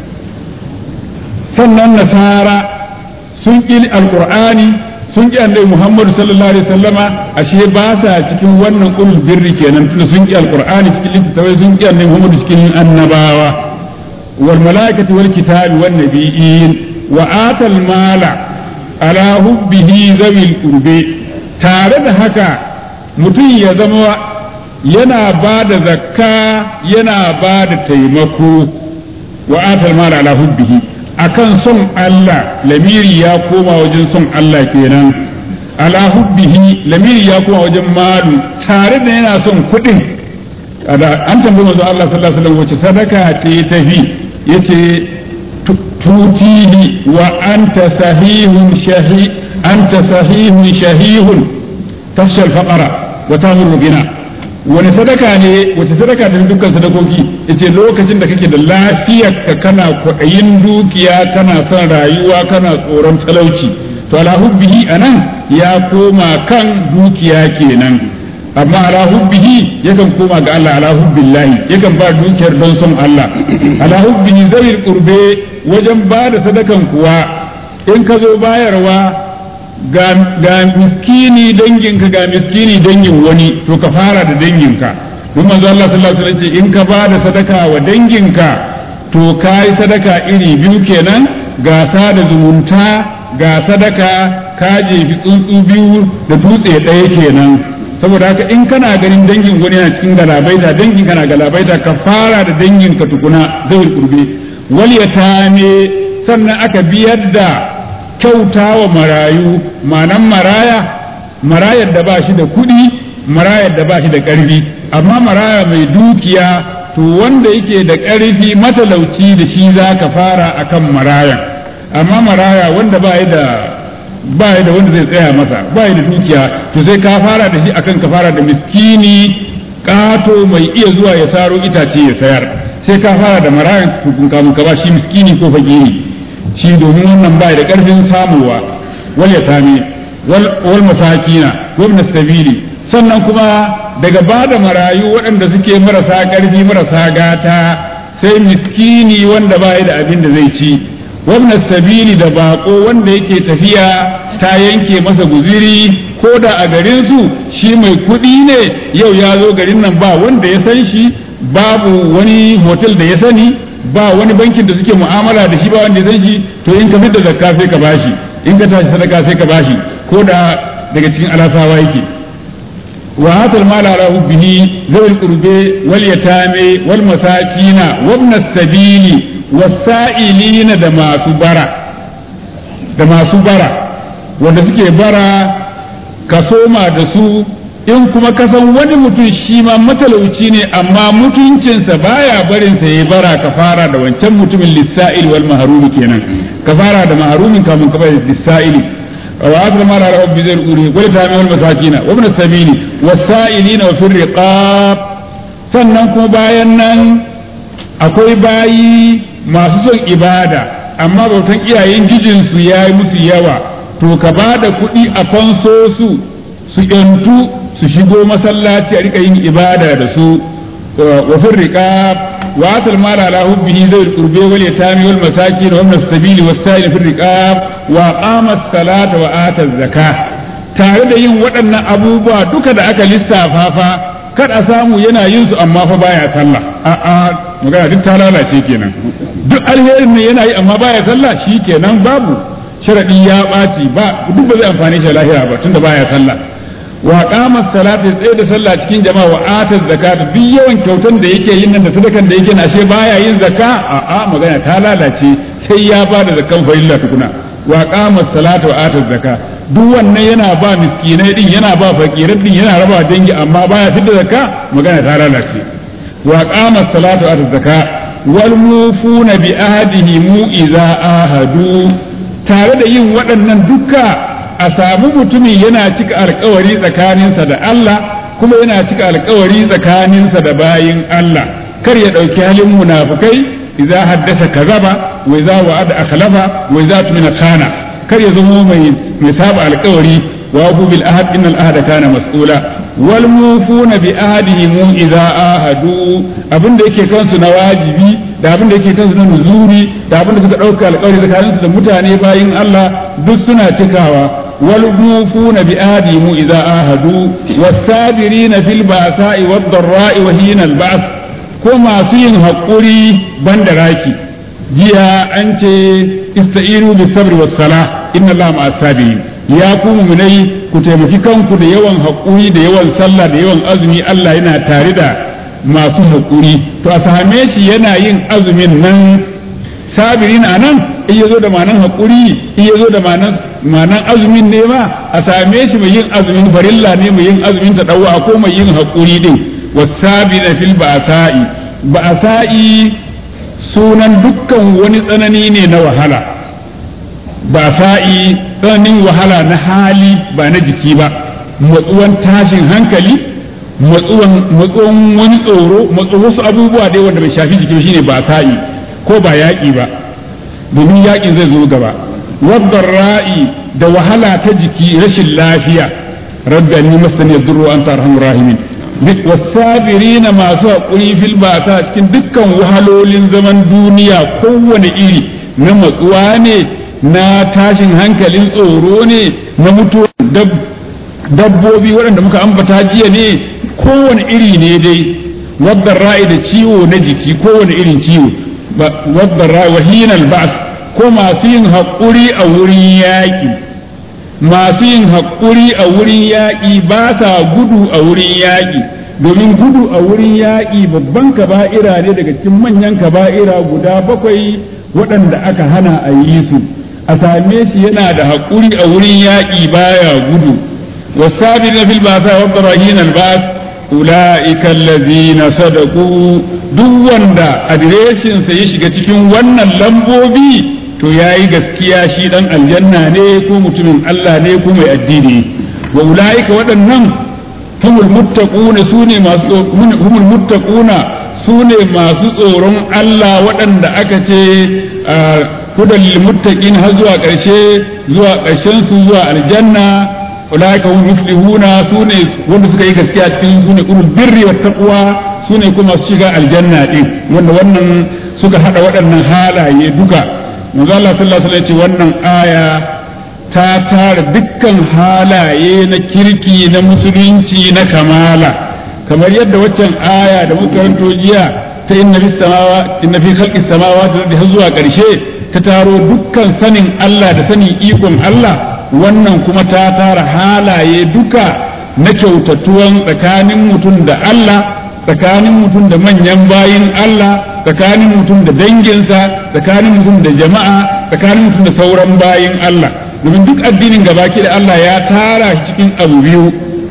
sannan nasara sun ki alqur'ani sun ki annabi Muhammadu sallallahu alaihi wasallama ashe ba sa cikin wannan ulul birri kenan tunda sun ki alqur'ani cikin littattafai sun ki annabi Muhammadu cikin annabawa wal malaikati wal kitabi wan nabiyyin wa atal mala ala hubbihi zawil qurbi tare da haka mutum ya zama yana ba da zakka yana ba da taimako wa atal mala ala hubbihi akan son Allah lamiri ya koma wajen son Allah kenan ala hubbihi lamiri ya koma wajen malu tare da yana son kuɗin an tambayi manzo Allah sallallahu alaihi wasallam wace sadaka ce tafi yace tutihi wa anta sahihun shahi anta sahihun shahihun tafshal faqara wa tamur gina wani sadaka ne wace sadaka da dukkan sadakoki yace lokacin da kake da lafiyar ka kana kwaɗayin dukiya kana son rayuwa kana tsoron talauci to ala hubbihi anan ya koma kan dukiya kenan amma ala hubbihi yakan koma ga Allah ala hubbillahi yakan ba dukiyar don son Allah ala hubbihi zawil qurbe wajen ba da sadakan kuwa in ka zo bayarwa ga miskini danginka ga miskini dangin wani to ka fara da danginka don manzo Allah sallallahu alaihi wasallam in ka ba da sadaka wa danginka to kai sadaka iri biyu kenan ga sada zumunta ga sadaka ka jefi tsuntsu biyu da dutse ɗaya kenan saboda haka in kana ganin dangin wani yana cikin galabaita dangin kana galabaita ka fara da danginka tukuna zai kurbe wal yatame sannan aka biyar da kyauta wa marayu manan maraya marayar da ba shi da kuɗi marayar da ba shi da ƙarfi amma maraya mai dukiya to wanda yake da ƙarfi matalauci da shi za ka fara akan marayan amma maraya wanda ba da ba da wanda zai tsaya masa ba da dukiya to sai ka fara da shi akan ka fara da miskini ƙato mai iya zuwa ya saro itace ya sayar sai ka fara da marayan tukun kamun ka ba shi miskini ko fakiri shi domin wannan bai da ƙarfin samuwa wal yatami wal masakina wa ibn sabili sannan kuma daga bada marayu waɗanda suke marasa ƙarfi marasa gata sai miskini wanda bai da abin da zai ci wa ibn sabili da bako wanda yake tafiya ta yanke masa guziri ko da a garin su shi mai kuɗi ne yau ya zo garin nan ba wanda ya san shi babu wani hotel da ya sani ba wani bankin da suke mu'amala da shi ba wanda zai shi to in ka fitar zakka sai ka bashi in ka tashi sadaka sai ka bashi ko da daga cikin alasawa yake wa hatal mala ala hubbihi zawil qurbe wal yatame wal masakina wa ibn sabili wasa'ilina da masu bara da masu bara wanda suke bara ka soma da su in kuma ka san wani mutum shi ma matalauci ne amma mutuncinsa baya barin sa yayi bara ka fara da wancan mutumin lissa'il wal mahrumi kenan ka fara da mahrumin kamun ka bai lissa'ili wa adra mara rabbi bi zal uri wal tami wal masakina wa ibn sabili wasailina wa fir riqab sannan kuma bayan nan akwai bayi masu son ibada amma bautan iyayen gijinsu ya yi musu yawa to ka ba da kuɗi a fanso su su yantu su shigo masallaci a rika yin ibada da su wa firriqa wa atal mala ala hubbihi zawil qurbi wal yatami wal masakin wa ibn as-sabili was sa'il firriqa wa qama as-salata wa ata az-zakah tare da yin waɗannan abubuwa duka da aka lissafa fa kar a samu yana yin su amma fa baya sallah a'a magana duk ta lalace kenan duk alherin ne yana yi amma baya sallah shi kenan babu sharadi ya ɓaci ba duk ba zai amfani shi lahira ba tunda baya sallah wa qama salati tsaye da sallah cikin jama'a wa ata zakat duk yawan kyautan da yake yin nan da sadakan da yake na ashe baya yin zakka a'a magana ta lalace sai ya bada zakan farilla tukuna wa qama salata wa ata zakat duk wannan yana ba miskinai din yana ba fakirai din yana raba dangi amma baya fitar zakka magana ta lalace wa qama salatu wa zakka wal mufuna bi ahdihi mu idza ahadu tare da yin waɗannan duka a samu mutumin yana cika alkawari tsakaninsa da Allah kuma yana cika alkawari tsakaninsa da bayin Allah kar ya ɗauki halin munafukai idza haddasa kazaba wa idza wa'ada akhlafa wa idza tumina khana kar ya zama mai mai saba alkawari wa hu bil ahad inna al ahada kana mas'ula wal mufuna bi ahadihim idza ahadu abinda yake kansu na wajibi da abinda yake kansu na nuzuri da abinda suka dauka alkawari tsakanin su da mutane bayin Allah duk suna cikawa wal mufuna bi ahadihim idza ahadu was sabirina fil ba'sa'i wad dharra'i wa hina al ba's ko masu yin hakuri banda raki jiya an ce ista'inu bis sabri was salah inna allaha ma'as sabirin ya ku mu'minai ku taimaki kanku da yawan haƙuri da yawan sallah da yawan azumi Allah yana tare da masu haƙuri to a same shi yana yin azumin nan sabirin a nan in ya zo da manan haƙuri in ya zo da manan azumin ne ma a same shi mai yin azumin farilla ne mai yin azumin ta ko mai yin haƙuri din wasabina fil ba'sa'i ba'sa'i sunan dukkan wani tsanani ne na wahala ba sa'i tsananin wahala na hali ba na jiki ba matsuwan tashin hankali matsuwan wani tsoro matsuwan wasu abubuwa dai wanda bai shafi jiki shine ba sa'i ko ba yaƙi ba domin yaƙin zai zo gaba wadda ra'i da wahala ta jiki rashin lafiya rabbi anni masani yadurru anta arhamur rahimin wasabirina masu haƙuri fil basa cikin dukkan wahalolin zaman duniya kowane iri na matsuwa ne na tashin hankalin tsoro ne na mutuwa dabbobi waɗanda muka ambata jiya ne kowane iri ne dai wadda ra'i da ciwo na jiki kowane irin ciwo wadda ra'i wahinal ba'as ko masu yin haƙuri a wurin yaƙi masu yin haƙuri a wurin yaƙi ba sa gudu a wurin yaƙi domin gudu a wurin yaƙi babban kaba'ira ne daga cikin manyan kaba'ira guda bakwai waɗanda aka hana a yi su a same shi yana da haƙuri a wurin yaƙi baya gudu wasabi na fil basa wa barahin albas ulaika allazina sadaqu duk wanda adireshin sa ya shiga cikin wannan lambobi to yayi gaskiya shi dan aljanna ne ko mutumin Allah ne ko mai addini wa ulaika waɗannan humul muttaquna sune masu humul muttaquna sune masu tsoron Allah waɗanda aka ce hudan lil muttaqin har zuwa ƙarshe zuwa ƙarshen su zuwa aljanna ulaika hum muflihuna sune wanda suka yi gaskiya cikin sune ulul birri wat taqwa sune kuma su shiga aljanna din wanda wannan suka hada waɗannan halaye duka manzo Allah sallallahu alaihi wasallam ce wannan aya ta tara dukkan halaye na kirki na musulunci na kamala kamar yadda waccan aya da muka karanto jiya ta inna fi samawa inna fi khalqi samawati da har zuwa ƙarshe ta taro dukkan sanin Allah da sanin ikon Allah wannan kuma ta tara halaye duka na kyautatuwan tsakanin mutum da Allah tsakanin mutum da manyan bayin Allah tsakanin mutum da danginsa tsakanin mutum da jama'a tsakanin mutum da sauran bayin Allah domin duk addinin gabaki da Allah ya tara shi cikin abu biyu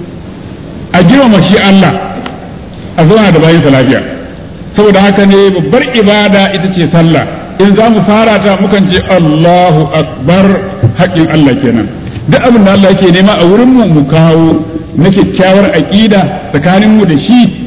a girmama shi Allah a zauna da bayinsa lafiya saboda haka ne babbar ibada ita ce sallah in za mu fara ta mukan ce Allahu akbar haƙƙin Allah kenan duk abin da Allah yake nema a wurin mu mu kawo na kyakkyawar aƙida tsakanin mu da shi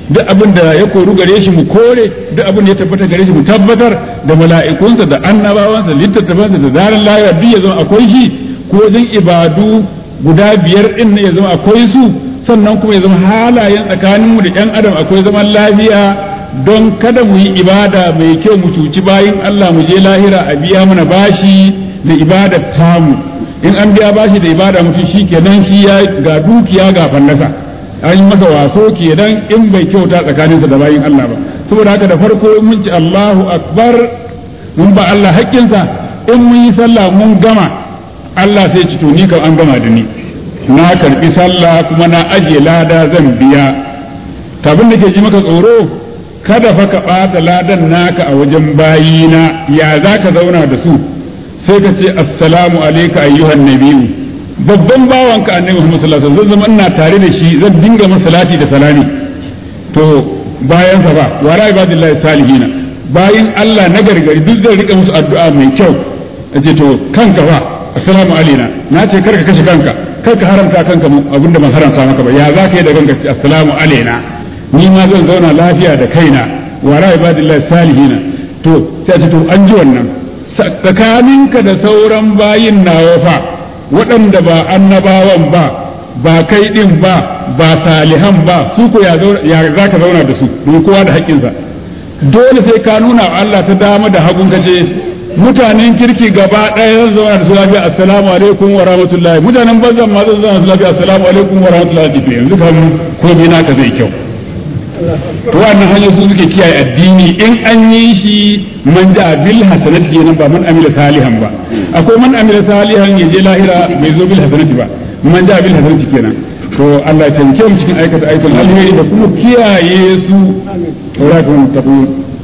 duk abin da ya koru gare shi mu kore duk abin da ya tabbata gare shi mu tabbatar da mala'ikunsa da annabawansa littattafansa da zaran lahira duk ya zama akwai shi ko wajen ibadu guda biyar din ne ya zama akwai su sannan kuma ya zama halayen tsakaninmu da ‘yan adam akwai zaman lafiya don kada mu yi ibada mai kyau mu cuci bayin Allah mu je lahira a biya mana bashi da ibadar tamu in an biya bashi da ibada mutum shi kenan shi ya ga dukiya ga fallasa an yi masa waso kenan in bai kyauta tsakaninsa da bayin Allah ba saboda haka da farko mun ci Allahu akbar mun ba Allah haƙƙinsa in mun yi sallah mun gama Allah sai ci to ni kam an gama da ni na karbi sallah kuma na ajiye lada zan biya tabin da ke ji maka tsoro kada fa ka ɓata ladan naka a wajen bayina ya za ka zauna da su sai ka ce assalamu alaika ayyuhan nabiyu babban bawanka annabi Muhammad sallallahu alaihi wasallam zan zama ina tare da shi zan dinga masa salati da salami to bayan sa ba wa ra ibadillahi salihina bayin Allah na gargari duk zan rika musu addu'a mai kyau ce to kanka fa assalamu alaina na ce karka kashe kanka karka haramta kanka abinda ban haramta maka ba ya za ka yi da kanka ce assalamu alaina ni ma zan zauna lafiya da kaina wa ra ibadillahi salihina to sai ce to an ji wannan tsakaninka da sauran bayin nawa fa waɗanda ba annabawan ba ba kai ɗin ba ba salihan ba su ko ya za ka zauna da su don kowa da haƙƙinsa dole sai ka nuna wa Allah ta dama da hagun kace mutanen kirki gaba ɗaya zan zauna da su lafiya assalamu alaikum wa rahmatullahi mutanen banzan ma zan zauna da su lafiya assalamu alaikum wa rahmatullahi yanzu kan komai naka zai kyau to wannan hanyar su suke kiyaye addini in an yi shi man da bil hasanati kenan ba man amila salihan ba akwai man amila salihan ya je lahira bai zo bil hasanati ba man da bil hasanati kenan to Allah ya taimake mu cikin aikata aikin alheri da kuma kiyaye su tawrakun taqul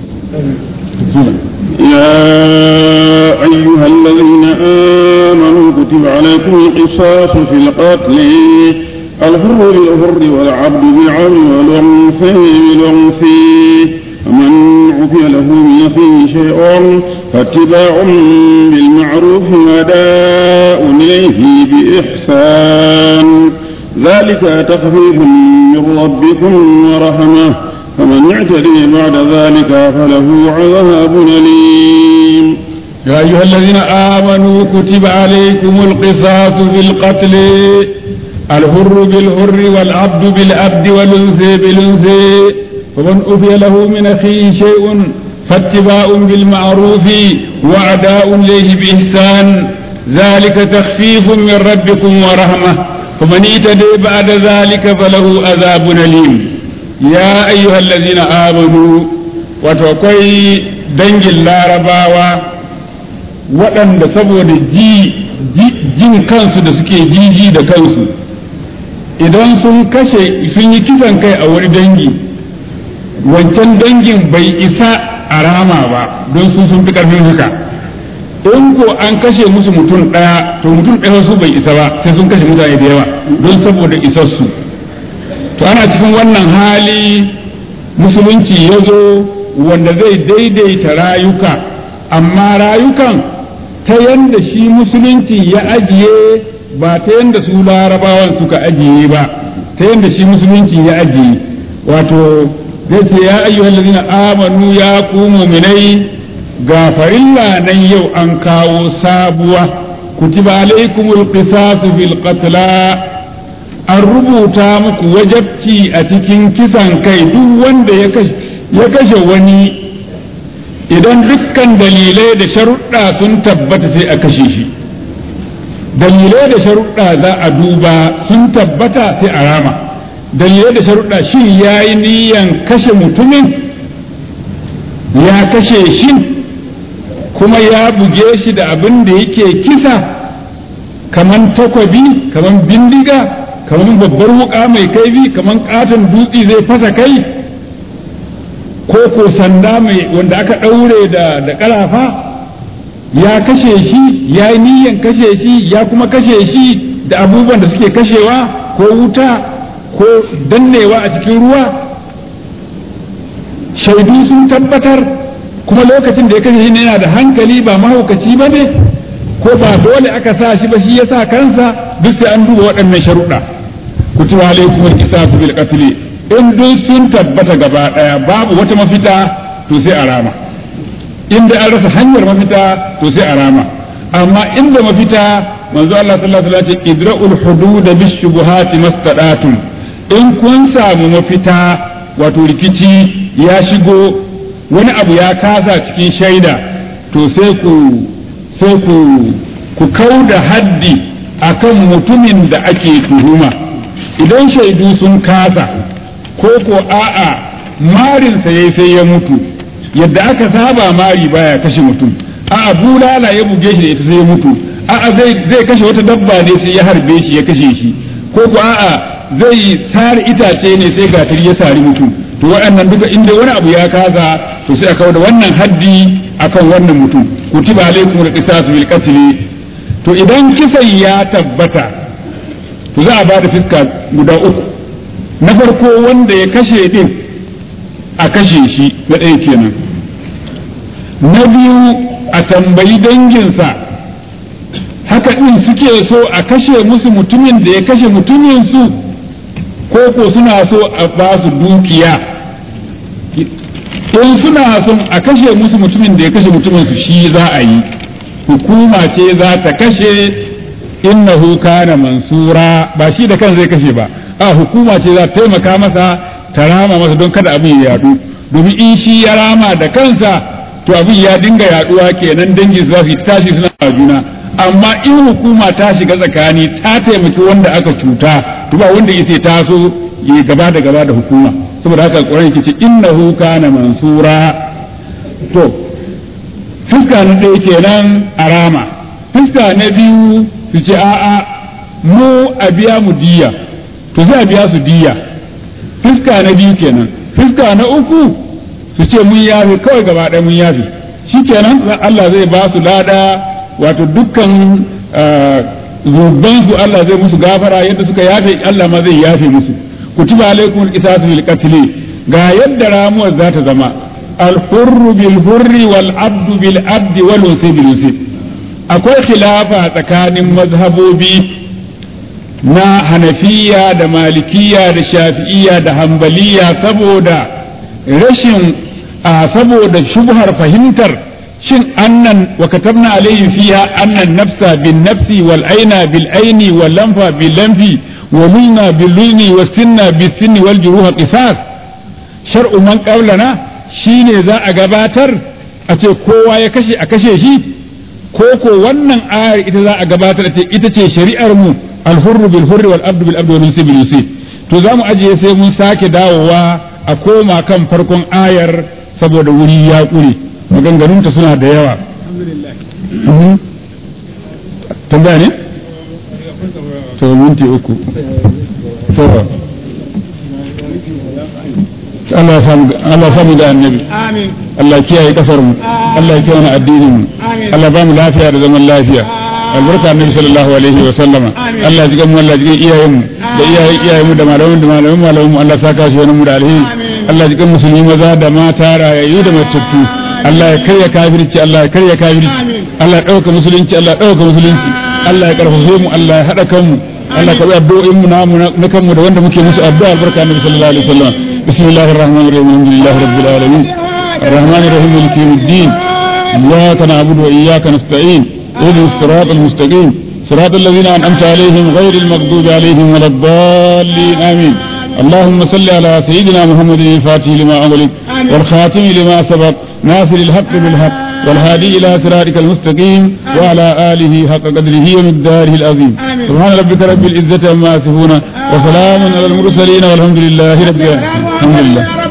يا أيها الذين آمنوا كتب عليكم القصاص في القتل الحر بالحر والعبد بالعبد والأنثى بالأنثى ومن عفي له من أخيه شيء فاتباع بالمعروف وأداء إليه بإحسان ذلك تخفيف من ربكم ورحمة فمن اعتدي بعد ذلك فله عذاب أليم يا أيها الذين آمنوا كتب عليكم القصاص بالقتل الحر بالحر والعبد بالعبد والأنثى بالأنثى فمن أوفي له من أخيه شيء فاتباع بالمعروف وأداء إليه بإحسان ذلك تخفيف من ربكم ورحمة فمن اعتدي بعد ذلك فله عذاب أليم يا أيها الذين آمنوا وتقي دنج اللارباوة waɗanda saboda jin kansu da suke jiji da kansu idan sun kashe sun yi kisan kai a wani dangi wancan dangin bai isa a rama ba don su sun fi ƙarfin haka in ko an kashe musu mutum ɗaya to mutum ɗaya su bai isa ba sai sun kashe mutane da yawa don saboda isassu to ana cikin wannan hali musulunci ya zo wanda zai daidaita rayuka amma rayukan ta yanda shi musulunci ya ajiye ba ta yanda su larabawan suka ajiye ba ta yanda shi musulunci ya ajiye wato zai ce ya ayyuhal ladina amanu ya ku mu'minai ga farilla nan yau an kawo sabuwa kutiba alaikumul qisasu bil qatla an rubuta muku wajabci a cikin kisan kai duk wanda ya kashe wani idan dukkan dalilai da sharuɗa sun tabbata sai a kashe shi dalilai da sharuɗa za a duba sun tabbata sai a rama dalilai da sharuɗa shi ya yi niyan kashe mutumin ya kashe shi kuma ya buge shi da abin da yake kisa kaman takwabi kaman bindiga kaman babbar wuka mai kaifi kaman katon dutse zai fasa kai ko ko sanda mai wanda aka ɗaure da da ƙarafa ya kashe shi ya yi niyan kashe shi ya kuma kashe shi da abubuwan da suke kashewa ko wuta ko dannewa a cikin ruwa shaidu sun tabbatar kuma lokacin da ya kashe shi yana da hankali ba mahaukaci ba ne ko ba dole aka sa shi ba shi ya sa kansa duk sai an duba waɗannan sharuɗa kutiba alaikum al-qisas bil qatl in duk sun tabbata gaba ɗaya babu wata mafita to sai a rama inda an rasa hanyar mafita to sai a rama amma inda mafita manzo Allah sallallahu alaihi wasallam ce idra'ul hudud bishubuhati mastadatum in kun samu mafita wato rikici ya shigo wani abu ya kasa cikin shaida to sai ku sai ku ku kauda haddi akan mutumin da ake tuhuma idan shaidu sun kasa ko ko a'a marinsa yayi sai ya mutu yadda aka saba mari baya kashe mutum a'a bulala ya buge shi da ita sai ya mutu a'a zai zai kashe wata dabba ne sai ya harbe shi ya kashe shi ko ko a'a zai sare itace ne sai gatari ya sari mutum to waɗannan duka inda wani abu ya kaza to sai a kawo da wannan haddi akan wannan mutum kutiba alaikum al-qisas bil qatl to idan kisan ya tabbata to za a bada fiska guda uku na farko wanda ya kashe din a kashe shi na ɗaya kenan na biyu a tambayi danginsa haka ɗin suke so a kashe musu mutumin da ya kashe mutumin su ko ko suna so a ba su dukiya in suna son a kashe musu mutumin da ya kashe mutumin su shi za a yi hukuma ce za ta kashe innahu kana mansura ba shi da kan zai kashe ba a hukuma ce za ta taimaka masa ta rama masa don kada abin ya yadu domin in shi ya rama da kansa to abin ya dinga yaduwa kenan dangi za su tashi suna juna amma in hukuma ta shiga tsakani ta taimaki wanda aka cuta to ba wanda yace ta so ya gaba da gaba da hukuma saboda haka Qur'ani yake ce innahu kana mansura to fuska na ɗaya kenan a rama fuska na biyu su ce a'a mu a biya mu diya to zai a biya su diya fuska na biyu kenan fuska na uku su ce mun yafe kawai gaba ɗaya mun yafe shikenan Allah zai ba su lada wato dukkan zuban su Allah zai musu gafara yadda suka yafe Allah ma zai yafe musu kutiba alaikum al-qisasu bil qatl ga yadda ramuwar za ta zama al-hurru bil hurri wal abdu bil abdi wal usi bil usi akwai khilafa tsakanin mazhabobi na hanafiya da malikiya da shafi'iya da hambaliya saboda rashin saboda shubhar fahimtar shin annan wa katabna alayhi fiha annan nafsa bin nafsi wal aina bil aini wal lamfa bil lamfi wa lulna bil lulni was sinna bis sinni wal juruha qisas shar'u man qablana shine za a gabatar a ce kowa ya kashe a kashe shi ko ko wannan ayar ita za a gabatar ce ita ce shari'ar mu al hurru bil hurri wal abdu bil abdu wal unsi bil unsi to za mu ajiye sai mun sake dawowa a koma kan farkon ayar saboda wuri ya ƙure maganganunta suna da yawa tambaya ne? to minti uku to Allah ya samu da annabi Allah ya kiyaye kasar mu Allah ya kiyaye addinin mu Allah ba mu lafiya da zaman lafiya albarka annabi sallallahu alaihi wa sallama Allah ya ji mu Allah ya ji iyayen mu da iyayen iyayen mu da malaman da malaman malaman mu Allah saka shi wani mu da alheri Allah ya ji musulmi maza da mata rayayyu da matattu Allah ya karya kafirci Allah ya karya kafirci Allah ya dauka musulunci Allah ya dauka musulunci Allah ya karfafe mu Allah ya hada kanmu Allah ka bi addu'o'in mu namu na kanmu da wanda muke musu addu'a albarka annabi sallallahu alaihi wa sallam bismillahir rahmanir rahim alhamdulillahi rabbil alamin الرحمن الرحيم مالك يوم الدين إياك نعبد وإياك نستعين اهدنا الصراط المستقيم صراط الذين أنعمت عليهم غير المغضوب عليهم ولا الضالين آمين اللهم صل على سيدنا محمد الفاتح لما أغلق والخاتم لما سبق ناصر الحق بالحق والهادي إلى صراطك المستقيم وعلى آله حق قدره ومقداره العظيم سبحان ربك رب العزة عما يصفون وسلام على المرسلين والحمد لله رب العالمين الحمد لله